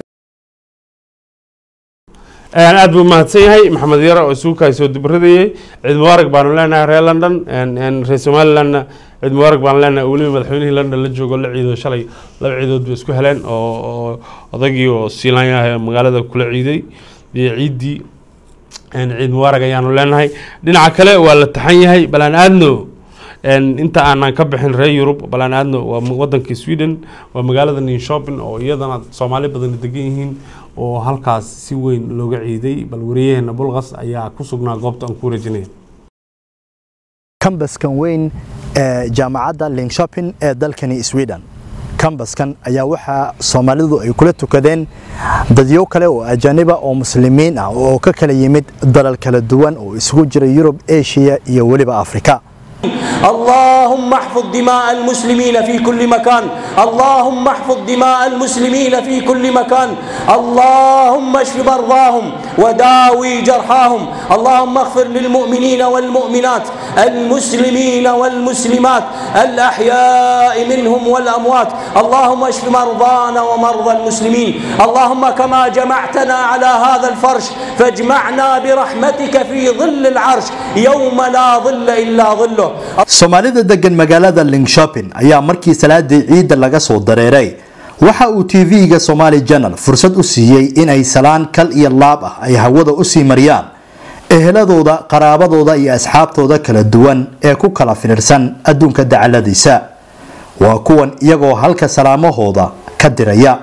Een, aad buu mahadsan yahay maxamed yare oo isuukaay soo dibradayay ciid mubaarak baanu leenahay reer london een, een, reer somalilandna ciid mubaarak baanu leenahay weliba madaxweynihii london la joogo la ciido shalay laba ciidood bay isku heleen oo oo odagii oo siilaanyaha magaalada kula ciiday iyo ciiddii een, ciid mubaarak ayaanu leenahay dhinaca kale waa la taxan yahay balaan aadno een, inta aanan ka bixin reer yurub balaan aadno waa ma- wadankii sweden waa magaalada ninshopin oo iyadana soomaali badan degan yihiin oo halkaas si weyn looga ciiday bal wariyaheena bulqas ayaa ku sugnaa goobta aan ku wareejinaya kambaskan weyn ee jaamacadda linshopin ee dalkani sweden kambaskan ayaa waxaa soomaalidu ay kula tukadeen dadyo kale oo ajaaniba oo muslimiin ah oo ka kala yimid dalal kala duwan oo isugu jira yurub eshiya iyo weliba afrika اللهم احفظ دماء المسلمين في كل مكان اللهم احفظ دماء المسلمين في كل مكان اللهم اشف مرضاهم وداوي جرحاهم اللهم اغفر للمؤمنين والمؤمنات المسلمين والمسلمات الأحياء منهم والأموات اللهم اشف مرضانا ومرضى المسلمين اللهم كما جمعتنا على هذا الفرش فاجمعنا برحمتك في ظل العرش يوم لا ظل إلا ظله soomaalida degan magaalada linshopin ayaa markii salaadii ciidda laga soo dareeray waxa uu tv-ga somali janal fursad u siiyey inay salaan kal iyo laab ah ay hawada usii mariyaan eheladooda qaraabadooda iyo asxaabtooda kala duwan ee ku kala firirsan adduunka dacaladiisa waa kuwan iyagoo halka salaamahooda ka diraya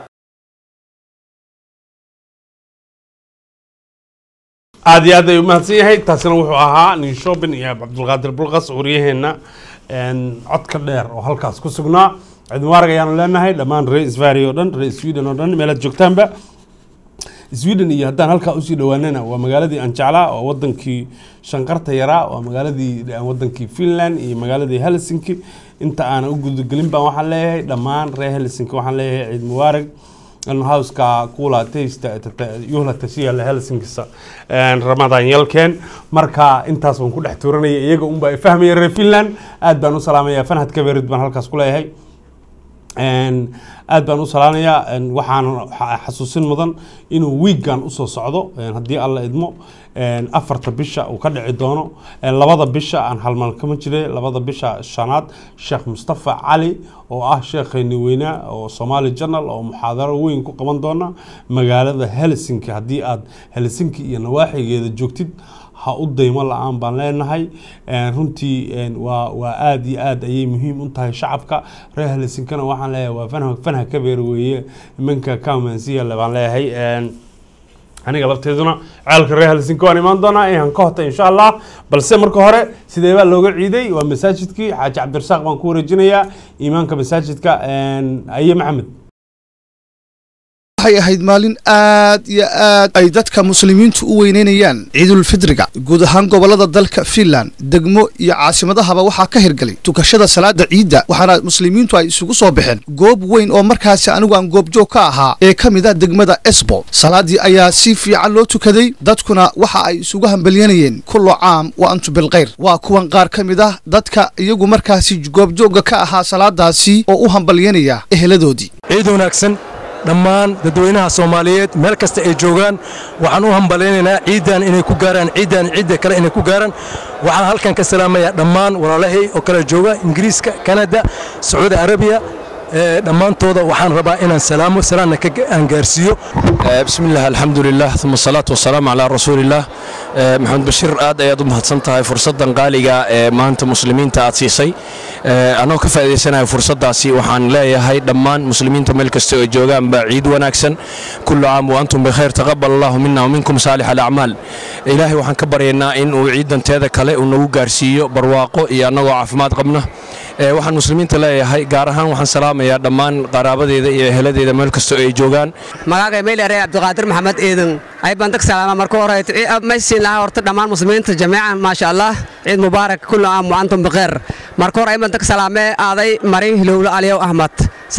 aad iyo aad ay umahadsan yahay taasina wuxuu ahaa nin shopping iyo cabdulqaadir bulqas waryaheena een, codka dheer oo halkaas ku sugnaa ciid mubaarak ayaanu leenahay dhammaan reer svari oo dhan reer sweden oo dhan meelaad joogtaanba sweden iyo haddaan halkaa usii dhowaanana waa magaaladii aan jeclaa oo wadankii shanqarta yaraa waa magaaladii wadankii finland iyo magaaladii helsinki inta aanan u gudagelin baan waxaan leeyahay dhammaan reer helsinki waxaan leeyahay ciid mubaarak hauska kuula taysta yuhla tashiya helsinkisa ramadaan yalkeen marka intaas baan ku dhex tuuranaya iyaga unba ay fahmaya reer finland aad baan u salaamaya fanhad kaberid baan halkaas ku leeyahay aad baan u salaamayaa waxaan xasuusin mudan inuu wiigan usoo socdo haddii alla idmo afarta bisha uu ka dhici doono labada bisha aan halmal kama jire labada bisha shanaad sheekh mustafa cali oo ah sheekheeni weynaa oo somali journal oo muxaadaro weyn ku qaban doona magaalada helsinki haddii aad helsinki iyo nawaaxigeeda joogtid ha u daymo la-aan baan leenahay runtii waa waa aada iyo aad ayay muhiim u tahay shacabka reer helsinkana waxaan leeyahay waa fanha fanha ka beer weeye imanka kamansiya baan leeyahay aniga lafteeduna ceelka reer helsinki waan imaan doonaa inaan ka hota insha allah balse marka hore sidee baa looga ciiday waa masaajidkii xaaji cabdirasaaq baan ku wareejinayaa imaanka masaajidka aye maxamed waxay ahayd maalin aad iyo aad ay dadka muslimiintu u weyneynayaan ciidulfidriga guud ahaan gobolada dalka finland degmo iyo caasimadahaba waxaa ka hirgalay tukashada salaada ciidda waxaana muslimiintu ay isugu soo baxeen goob weyn oo markaasi anigu aan goobjoog ka ahaa ee ka mid a degmada esbo salaadii ayaa si fiican loo tukaday dadkuna waxa ay isugu hambalyanayeen kullo caam wa antu bilkhayr waa kuwan qaar ka mid ah dadka iyagu markaasi goobjoogga ka ahaa salaadaasi oo u hambalyanaya eheladoodii ciid wanaagsan dhammaan dadweynaha soomaaliyeed meel kasta ay joogaan waxaan u hambalaynaynaa ciiddan inay ku gaaraan ciiddan ciidda kale inay ku gaaraan waxaan halkan ka salaamayaa dhammaan walaalahay oo kale jooga ingiriiska kanada sacuudi arabiya dhammaantooda waxaan rabaa inaan salaamo salaanna aan gaarsiiyo bismillaah alxamdulilah uma asalaatu wasalaamu calaa rasuulillaah maxamed bashiir aad ayaad u mahadsan tahay fursaddan qaaliga ee maanta muslimiinta aad siisay anoo ka faa'iidaysanayo fursaddaasi waxaan leeyahay dhammaan muslimiinta meel kasta oo joogaanba ciid wanaagsan kullu caam wa antum bikhayr taqabal allahu mina waminkum saalix alacmaal ilaahay waxaan ka baryaynaa in uu ciidanteeda kale uu nagu gaarsiiyo barwaaqo iyo annagoo caafimaad qabna waxaan muslimiinta leeyahay gaar ahaan waxaan salaamayaa dhammaan qaraabadeeda iyo eheladeeda meel kasta oo ay joogaan magacay meylare cabdiqaadir maxamed eedan ay baan dag salaama marka hore maysiin lahaa horta dhammaan muslimiinta jamiican maasha allah ciid mubaarak kullu caam wa antum bikheer marka hore ay baan dag salaamee aaday marin hilowlo aliyow ahmad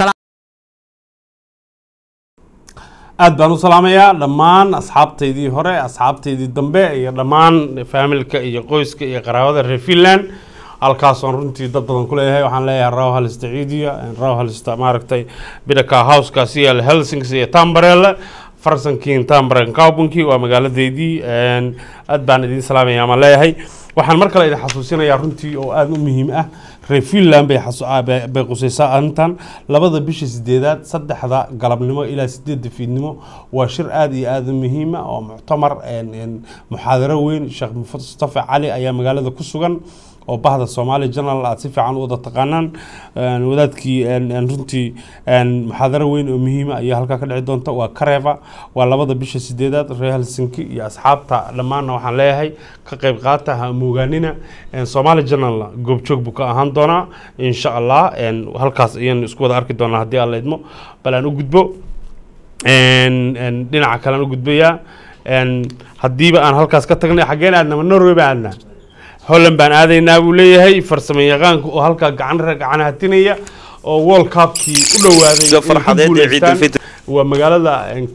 aad baan u salaamayaa dhammaan asxaabtaydii hore asxaabtaydii dambe iyo dhammaan faamilka iyo qoyska iyo qaraabada reer finland halkaasoon runtii dad badan ku leeyahay waxaan leeyahay raw halista ciidiya raw halista maaragtay bidhaka houskaasi iyo helsings iyo tambarelle farsankiin tambaren kaubunkii waa magaaladeydii aad baan idiin salaamaya ama leeyahay waxaan mar kale idin xasuusinayaa runtii oo aada u muhiim ah reer finland bay bay qusaysaa arrintan labada bisha sideedaad saddexda galabnimo ilaa sideedda fiidnimo waa shir aada iyo aada u muhiima oo muctamar muxaadaro weyn sheekh mustafa cali ayaa magaalada ku sugan oo bahda somali general aad si fiican u wada taqaanaan wadaadkii runtii muxaadaro weyn oo muhiima ayaa halkaa ka dhici doonta waa kareva waa labada bisha sideedaad reer helsinki iyo asxaabta dhammaanna waxaan leeyahay ka qayb qaata ha moogaanina somali general goobjoog buu ka ahaan doonaa insha allah halkaas ayaan isku wada arki doonaa haddii aan la idmo bal aan u gudbo dhinaca kale aan u gudbayaa haddiiba aan halkaas ka tagnay xaggeen aadnama norway baan aadnaa holland baan aadaynaa buu leeyahay farsamo yaqaanka oo halkaa gacan gacan hatinaya oo world cupkii u dhawaaday waa magaalada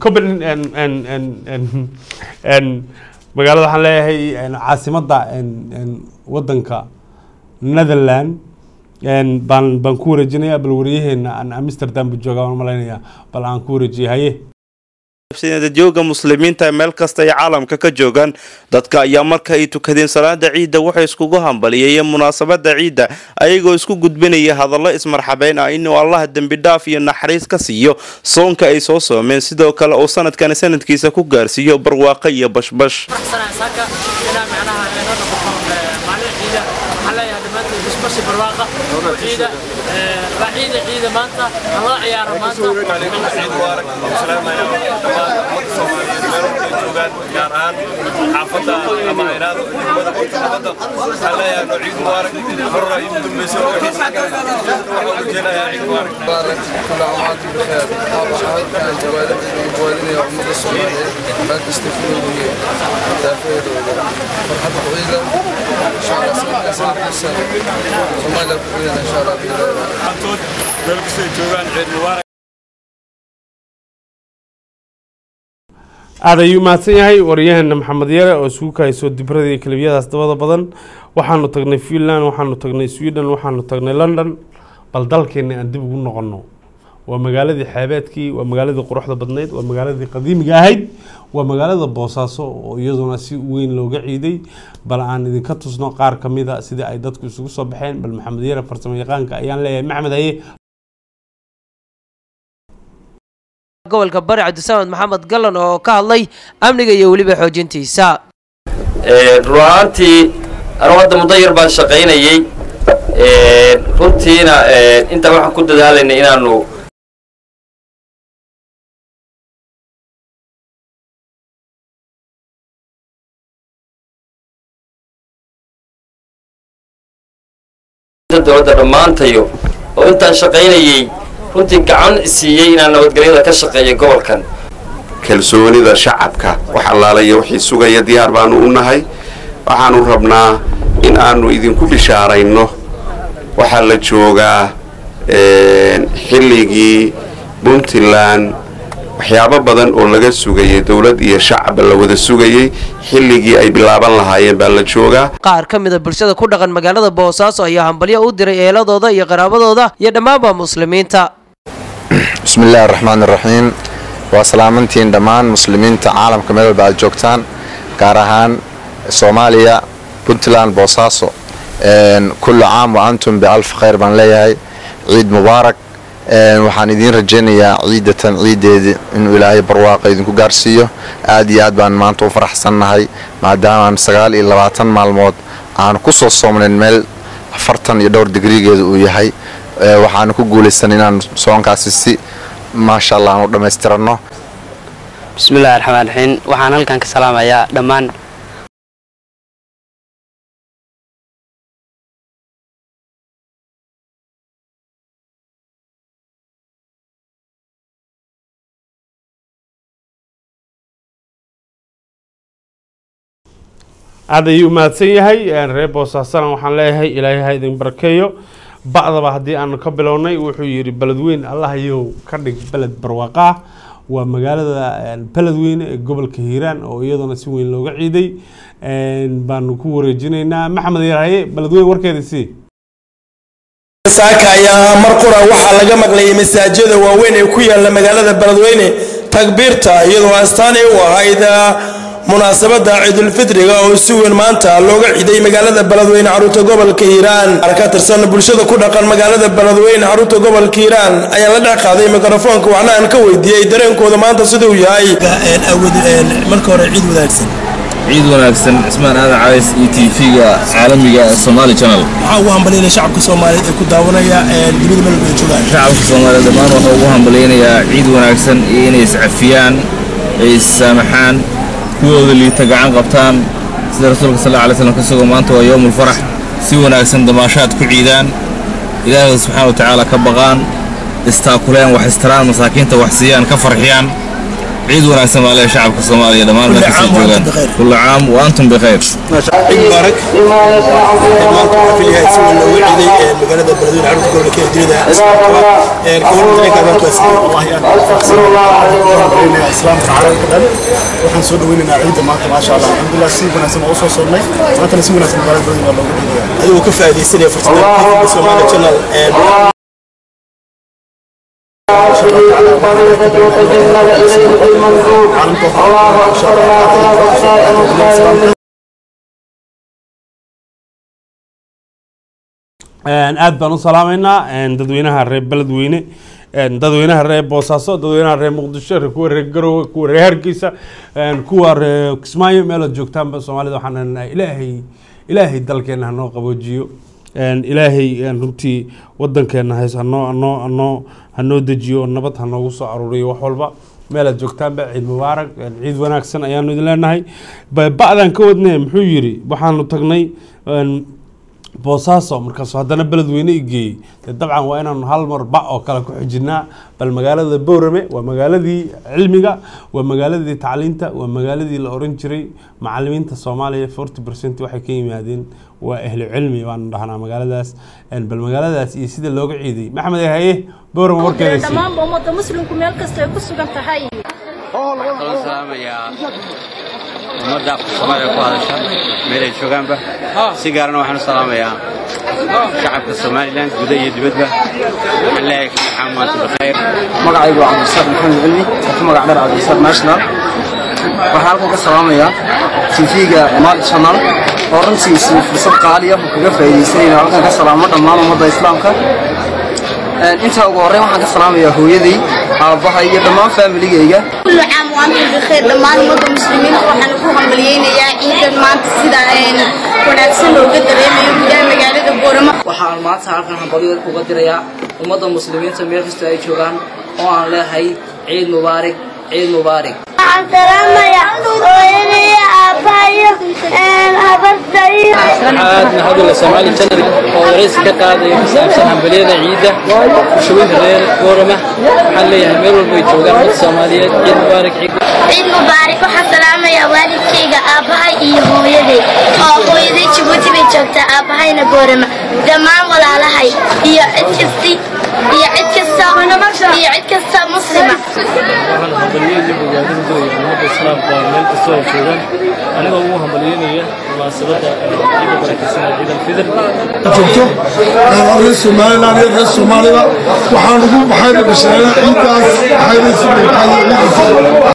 magaalada waxaan leeyahay caasimadda wadanka netherland baan baan ku wareejinayaa bal waryaheena aan amsterdam bu joogaa waan malaynayaa bal aan ku wareejiyay haye jooga muslimiinta meel kasta ay caalamka ka joogaan dadka ayaa marka ay tukadeen salaada ciidda waxay iskugu hambaliyayeen munaasabada ciidda ayagoo isku gudbinaya hadallo ismarxabeyn ah inuu allah dembi dhaaf iyo naxariis ka siiyo soonka ay soo soomeen sidoo kale uu sanadkan sanadkiisa ku gaarsiiyo barwaaqo iyo bashbash ciida ciida maanta aan la ciyaaro gaar ahaan xaafadda ama inaad umada nabadda waxaan leeyahay no ciid mubaarak horra iigu dambayso waxaan rajeynayaa ciid mubaarak بارك كل عام وانتم بخير الله كان جوالد جوالدنا ومدة الصومالية ما تستفيدوا به تافيد فرحة طويلة إن شاء الله سنة سنة السنة صوماليا كلنا إن شاء الله بإذن الله xantood meel kastay joogaan ciid mubaarak aad ayuu mahadsan yahay waryaheena maxamed yare oo isugu kahayso dibrada iyo kelibiyadaas dabada badan waxaanu tagnay finland waxaanu tagnay sweden waxaanu tagnay london bal dalkeena aan dib ugu noqono waa magaaladii xeebeedkii waa magaaladii quruxda badnayd waa magaaladii qadiimiga ahayd waa magaalada boosaaso oo iyaduna si weyn looga ciiday bal aan idinka tusno qaar ka mida sidii ay dadku isugu soo baxeen bal maxamed yare farsamo yaqaanka ayaan leeyahay maxmed haye gobolka bari cabdisamed maxamed gallan oo ka hadlay amniga iyo weliba xoojintiisa run ahaantii anugu hadda muddo yar baan shaqaynayey runtiina intaa waxaan ku dadaalaynay inaanu dowladda dhammaantayo oo intaan shaqaynayey runtii gacan siiyey inaan nabadgelyada ka shaqeeyo gobolkan kalsoonida shacabka wax allaalaya wixii sugaya diyaar baanu u nahay waxaanu rabnaa in aanu idinku bishaarayno waxaa la joogaa xilligii puntland waxyaabo badan oo laga sugayay dowlad iyo shacabba la wada sugayey xilligii ay bilaaban lahaayeen baa la joogaa qaar ka mida bulshada ku dhaqan magaalada boosaaso ayaa hambalyo u diray eeladooda iyo qaraabadooda iyo dhammaanba muslimiinta bismillahi araxmaan iraxiim waa salaamantiin dhammaan muslimiinta caalamka meel walba aad joogtaan gaar ahaan soomaaliya puntland boosaaso kullu caam wa antum bialf khayr baan leeyahay ciid mubaarak waxaan idiin rajaynayaa ciidatan ciideedii inuu ilaahay barwaaqa idinku gaarsiiyo aad iyo aad baan maanta u faraxsannahay maadaamaan sagaal iyo labaatan maalmood aan ku soo soomnayn meel afartan iyo dhowr digrigeeda uu yahay waxaanu ku guulaysan inaan soonkaasi si maasha allah aan u dhammaystiranno bismillahi raxmaan raxiim waxaan halkan ka salaamayaa dhammaan aad ayuu mahadsan yahay reer boosaasana waxaan leeyahay ilaahay ha idin barakeeyo ba'daba haddii aanu ka bilownay wuxuu yidhi beledweyn allah yow ka dhig beled barwaaqa ah waa magaalada beledweyne ee gobolka hiiraan oo iyaduna si weyn looga ciiday baanu ku wareejinaynaa maxamed yarhaye beledweyn warkeeda sii saaka ayaa mar qura waxaa laga maqlayay masaajida waaweyn ee ku yaala magaalada beledweyne takbiirta iyadoo astaanay u ahayd munaasabada ciidulfitriga oo si weyn maanta looga ciiday magaalada beledweyne caruurta gobolka hiiraan qaar ka tirsan bulshada ku dhaqan magaalada beledweyne caruurta gobolka hiiraan ayaa la dhex qaaday mikrofoonka waxna aan ka weydiiyey dareenkooda maanta siduu yahay marka hore ciid wanaagsan ciid wanaagsan cismaan aadan caways iyo tv-ga caalamiga somaali channel waxaa ugu hambalyaynaya shacabka soomaaliyeed ee ku daawanaya dunida meel bay joogaan shacabka soomaaliyeed dhammaan waxaa ugu hambalyaynayaa ciid wanaagsan iyo inay iscafiyaan ay issaamaxaan kuwooda liita gacan qabtaan sida rasuulka sal alay slam ka sugo maanta waa yowmul farax si wanaagsan damaashaad ku ciidaan ilaahooda subxaana wa tacaala ka baqaan istaakuleen wax istaraan masaakiinta wax siiyaan ka farxiyaan ciid wanaagsan baa leeyahay shacabka soomaaliya dhammaan meel kasta joogaan kulla caam wa antum bikhayr ciid mubaarak maanta waxaa filyahay si weyn looga ciiday magaalada beledweyne caruurta gobolka ee dunida gobol dareenka maanta waa sidee wallahi islaamka caalamka dhan waxaan soo dhaweynaynaa ciidda maanta maasha allah alxamdulilah si wanaagsan waa usoo soonnay maantana si wanaagsan magaalada beledweyne waa looga ciidaya adigoo ka faa'iidaysanaya fursadda Somali Channel aad baan u salaamaynaa dadweynaha reer beledweyne dadweynaha reer boosaaso dadweynaha reer muqdisho kuwa reer garowe kuwa reer hargeysa kuwa reer kismaayo meelood joogtaanba soomaalida waxaan leenahay ilaahay ilaahay dalkeena hanoo qaboojiyo ilaahay runtii wadankeena hays hanoo hanoo hanoo hanoo dejiyo oo nabad hanoogu soo aruuriyo wax walba meelaad joogtaanba ciid mubaarak ciid wanaagsan ayaanu idin leenahay ba'dan ka wadne muxuu yiri waxaanu tagnay boosaaso markaasuu haddana beledweyne i geeyey dee dabcan waa inaanu hal mar ba oo kale ku xijinaa bal magaalada boorame waa magaaladii cilmiga waa magaaladii tacliinta waa magaaladii la oran jiray macalimiinta soomaaliya forty percent waxay ka yimaadeen waa ahlu cilmi baanu dhahnaa magaaladaas bal magaaladaas iyo sida looga ciiday maxamed haye boorame warkeeda dhammaanba ummadda muslimku meel kasta ay ku sugan tahay waxaan salaamayaa ummadda soomaaliya ku hadasha meel ay joogaanba si gaarana waxaan u salaamayaa shacabka somalilan guda iyo dibadba waxaan leeyahay waxaa maanta bikhayr magacaygu waa cabdisaaq maxamed cilmi oo ku magac dheer cabdisaaq national waxaan halkan ka salaamayaa tv-ga maali channel oo runtii si fursad qaali ah kaga faa'iidaysanayna halkan ka salaamo dhammaan ummadda islaamka intaa ugu horreyn waxaan ka salaamayaa hooyaday aabbahay iyo dhammaan faamiligayga كل عام وأنتم بخير dhammaan ummadda muslimiinta waxaan ku hambaliyeynayaa ciidan maanta sida een, wanaagsan looga dareemayo gudaha magaalada boorama waxaan maanta halkan hambalyo uga dirayaa ummadda muslimiinta meel kasta ay joogaan oo aan leeyahay ciid mubaarig ciid mubaarig waxaan salaamayaa hooyadii aabbahayo habartayo aad mahadula soomaali channel oo waraysi ka qaadaya ku saabsan hambaliyada ciidda bulshooyinka reer goorama waxaan leeyahay meel walba ay joogaan ummadda soomaaliyeed ciid mubaarak ciid ciid mubaarak waxaan salaamayaa waalidkayga aabbahay iyo hooyaday oo hooyaday jabuuti bay joogtaa aabbahayna boorama dhammaan walaalahay iyo cid kasti iyo cid kasta iyo cid kasta muslima waxaan hambaliyada bogaadin doonaya ummadda islaamka meel kasta oo joogaan anigoo ugu hambalyeynaya munaasabadda ciidda barakaysan ee ciid alfidr joogto reer somaliland iyo reer soomaalida waxaan ugu maxayna bashaareen ciiddaas maxayna si ciidda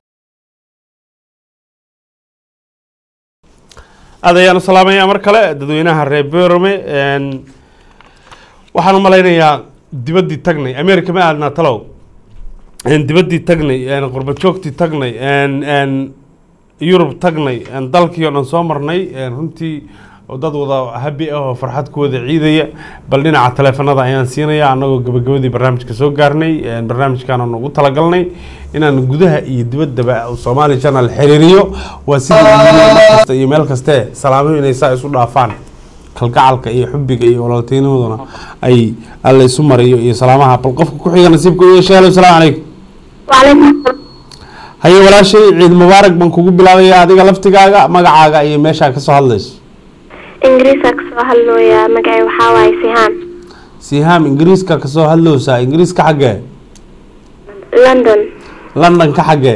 aad ayaan u salaamayaa mar kale dadweynaha reer berome waxaan u malaynayaa dibaddii tagnay america ma aadnaa talow dibaddii tagnay qurba joogtii tagnay yurub tagnay dalkii oo dhan soo marnay runtii dad wada habi ah oo farxad ku wada ciidaya bal dhinaca taleefanada ayaan siinaya annagoo gabagabadii barnaamijka soo gaarnay barnaamijkan aan ugu talagalnay inaan gudaha iyo dibaddaba soomaali channel xiriiriyo waa sidii iyo meel kaste salaamuhu inay saa isu dhaafaan kalgacalka iyo xubiga iyo walaaltinimaduna ay alla isu mariyo iyo salaamaha bal qofka ku xiga nasiibka u yeeshay halo salaamu calaykum haye walaashay ciid mubaarak baan kugu bilaabaya adiga laftigaaga magacaaga iyo meeshaa kasoo hadlayso ingiriiska kasoo hadlooyaa magacay waxaa waaye sihaan sihaam ingiriiska kasoo hadlowsaa ingiriiska xaggee london london ka xaggee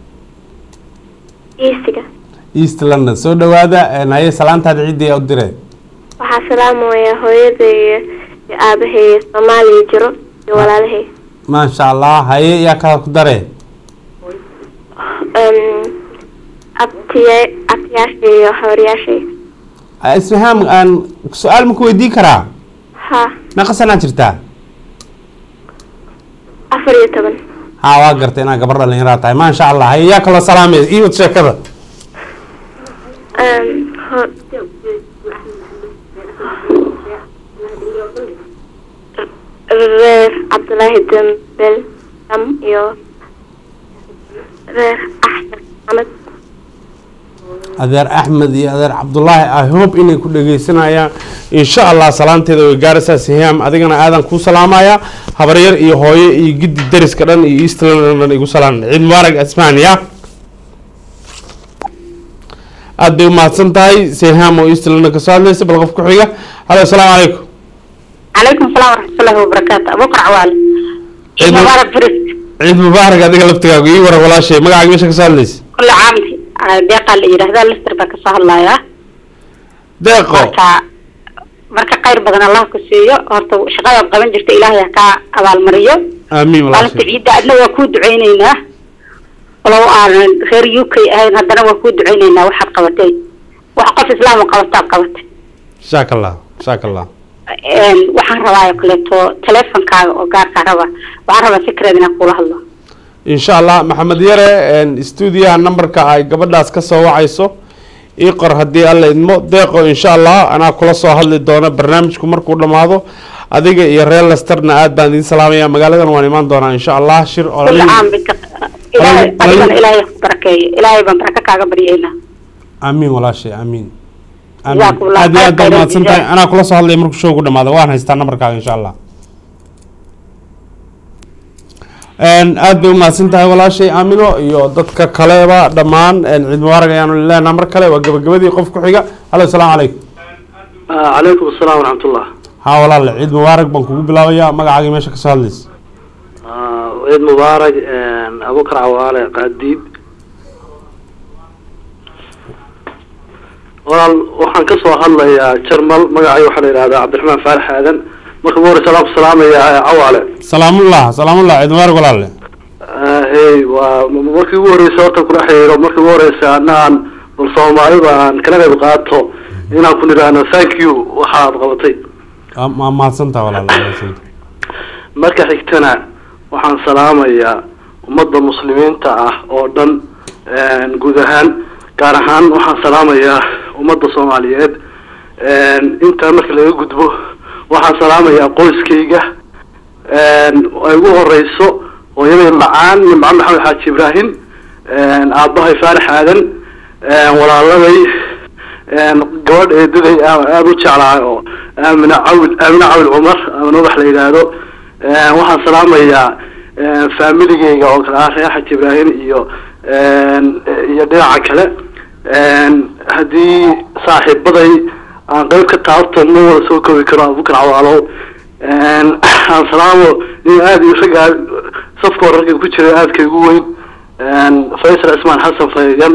eastiga east london soo dhawaada haye salaantaada ciddii u diree waxaa salaamaya hooyaday iyo iyo aabahay soomaaliya jiro iyo walaalahay maasha allah haye yaa kala ku daree abtiya abtiyaashay iyo hawryaashay isfahaam aan su-aal ma ku weydiin karaa ha meeqa sanaa jirtaa afar iyo toban ha waa gartay inaa gabar dhalinyaraa tahay maasha allah haye yaa kaloo salaamay iiwad sheekada reer cabdulaahi dambel dam iyo reer axmed maxamed adeer axmed iyo adeer cabdulaahi i hope inay ku dhegeysanayaan insha allah salaanteeda way gaaraysaa sihaam adigana aadan kuu salaamaya habaryar iyo hooyo iyo giddi dariska dhan iyo east london dhan igu salaan ciid mubaarak asmaan ya aad bay umahadsan tahay sihaam oo east london kasoo hadlaysa bal qof ku xiga halo asalaamu calaykum عليكم السلام ورحمة الله وبركاته أبوك عوال عيد مبارك فريد ciid mubaarak adiga laftigaagu ii waran walaashay magacaaga meesha kasoo hadlaysa كل عام deeqa la yidhaahdaa lister baa kasoo hadlayaa deeqo marka marka khayr badan allah ku siiyo horta shaqadaad qaban jirta ilaahay ha kaa abaalmariyo aamiin maalinta walaashay ciidda adna waa kuu duceyneynaa walow aanan reer u k ahayn haddana waa kuu duceyneynaa waxaad qabatay wax qof islaam oo qabataad qabatay shaaka allah shaaka allah Een, waxaan rabaa oo kaleeto teleefonkaaga oo gaarkaa raba waxaan rabaa secret inaan kula hadlo insha allah maxamed yare stuudiyaha numberka ay gabadhaas ka soo wacayso ii qor haddii alla idmo deeqo insha allah anaa kula soo hadli doona barnaamijku markuu dhammaado adiga iyo reer lesterna aad baan idiin salaamaya magaaladan waan imaan doonaa insha allah shir oo كل عام بك إلهي أدينا إلهي بركة إلهي ببركة كاغا بريئنا aamiin walaashay aamiin جزاكم الله aad iyo aad baa خير mahadsan tahay الجزاء. anaa kula soo hadlaya markuu showgu dhamaado waan haystaa numberkaaga insha allah aad bay umahadsan tahay walaashay aamino iyo dadka kaleba dhammaan ciid mubaarak ayaanu leenaha mar kale waa gabagabadii qof ku xiga halo asalaamu calaykum calaykum asalaam waraxmatullah haa walaale ciid mubaarak baan kugu bilaabayaa magacaagii meesha kasoo hadlaysa ciid mubaarak abukar cawaale qaadiib walaal waxaan ka soo hadlayaa jarmal magacay waxaa la yidhahdaa cabdiraxmaan faarax aadan marka ugu horeysa ku salaamayaa cawaale salaamullah salaamullah ciid mubaarak walaale hey waa markii ugu horeysa horta kula xiriiro markii ugu horeysa anaan bal soomaalida aan kala qayb qaato inaan ku nidhaahno thank you waxaad qabatay ma mahadsantaha walaale mahadsantaha marka xigtana waxaan salaamayaa ummadda muslimiinta ah oo dhan guud ahaan gaar ahaan waxaan salaamayaa ummadda soomaaliyeed intaa marka laga gudbo waxaan salaamayaa qoyskayga ay ugu horeyso hooyaday macaan nimco maxamed xaaji ibraahim aabbahay faarax aadan walaaladay gabadh eedaday aada u jeclaa oo aamina cawil aamina cawil cumar amina wax la yidhaahdo waxaan salaamayaa faamiligeyga oo kale ah reer xaji ibraahim iyo iyo dhinaca kale haddii saaxiibaday aan qeyb ka taabto ma wada soo koobi karo abubakar cawaalow aan salaamo in aada iyo ragga safka hore ragga ku jira aadka igu weyn faysal cismaan xasan faygan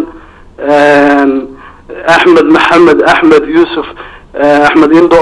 axmed maxamed axmed yuusuf axmed indo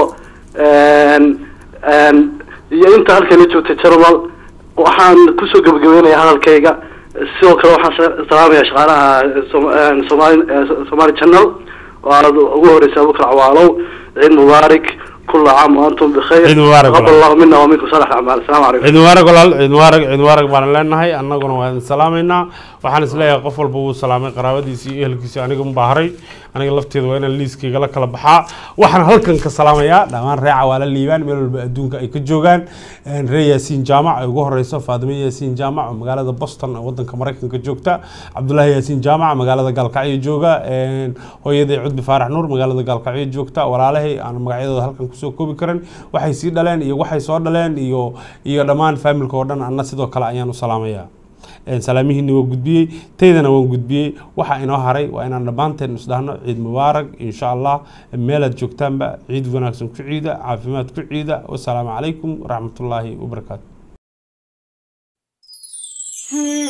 iyo inta halkani joogta jarmal waxaan kusoo gebagabeynaya hadalkayga sidoo kale waxaan salaamaya shaqaalaha somaali somaali channel oo aad ugu horeysa abubakar cawaalow ciid mubaarak كل عام وانتم بخير عيد مبارك تقبل الله منا ومنكم صالح الاعمال السلام عليكم ciid mubaarak walaal ciid mubaarak ciid mubaarak baan leenahay annaguna waan salaamaynaa waxaan isleeyahay qof walba wuu salaamay qaraabadiisi iyo ehelkiisi aniga unbaa haray aniga lafteeda waa inaan liiskayga la kala baxaa waxaan halkan ka salaamayaa dhammaan ree cawaala liibaan meel walba adduunka ay ka joogaan ree yaasiin jaamac ay ugu horeyso faadime yaasiin jaamac oo magaalada boston ee wadanka maraykanka joogta cabdulaahi yaasiin jaamac magaalada gaalkacyo jooga hooyaday cudbi faarax nuur magaalada gaalkacyo joogta walaalahay aan magacyadooda halkan kusoo koobi karin waxay sii dhaleen iyo waxay soo dhaleen iyo iyo dhammaan faamilka oo dhan anna sidoo kale ayaan u salaamayaa salaamihiina waa gudbiyey taydana waan gudbiyey waxaa inoo haray waa inaan dhammaanteen isdhahno ciid mubaarak insha allah meelaad joogtaanba ciid wanaagsan ku ciida caafimaad ku ciida wasalaamu calaykum waraxmatullaahi wabarakaatu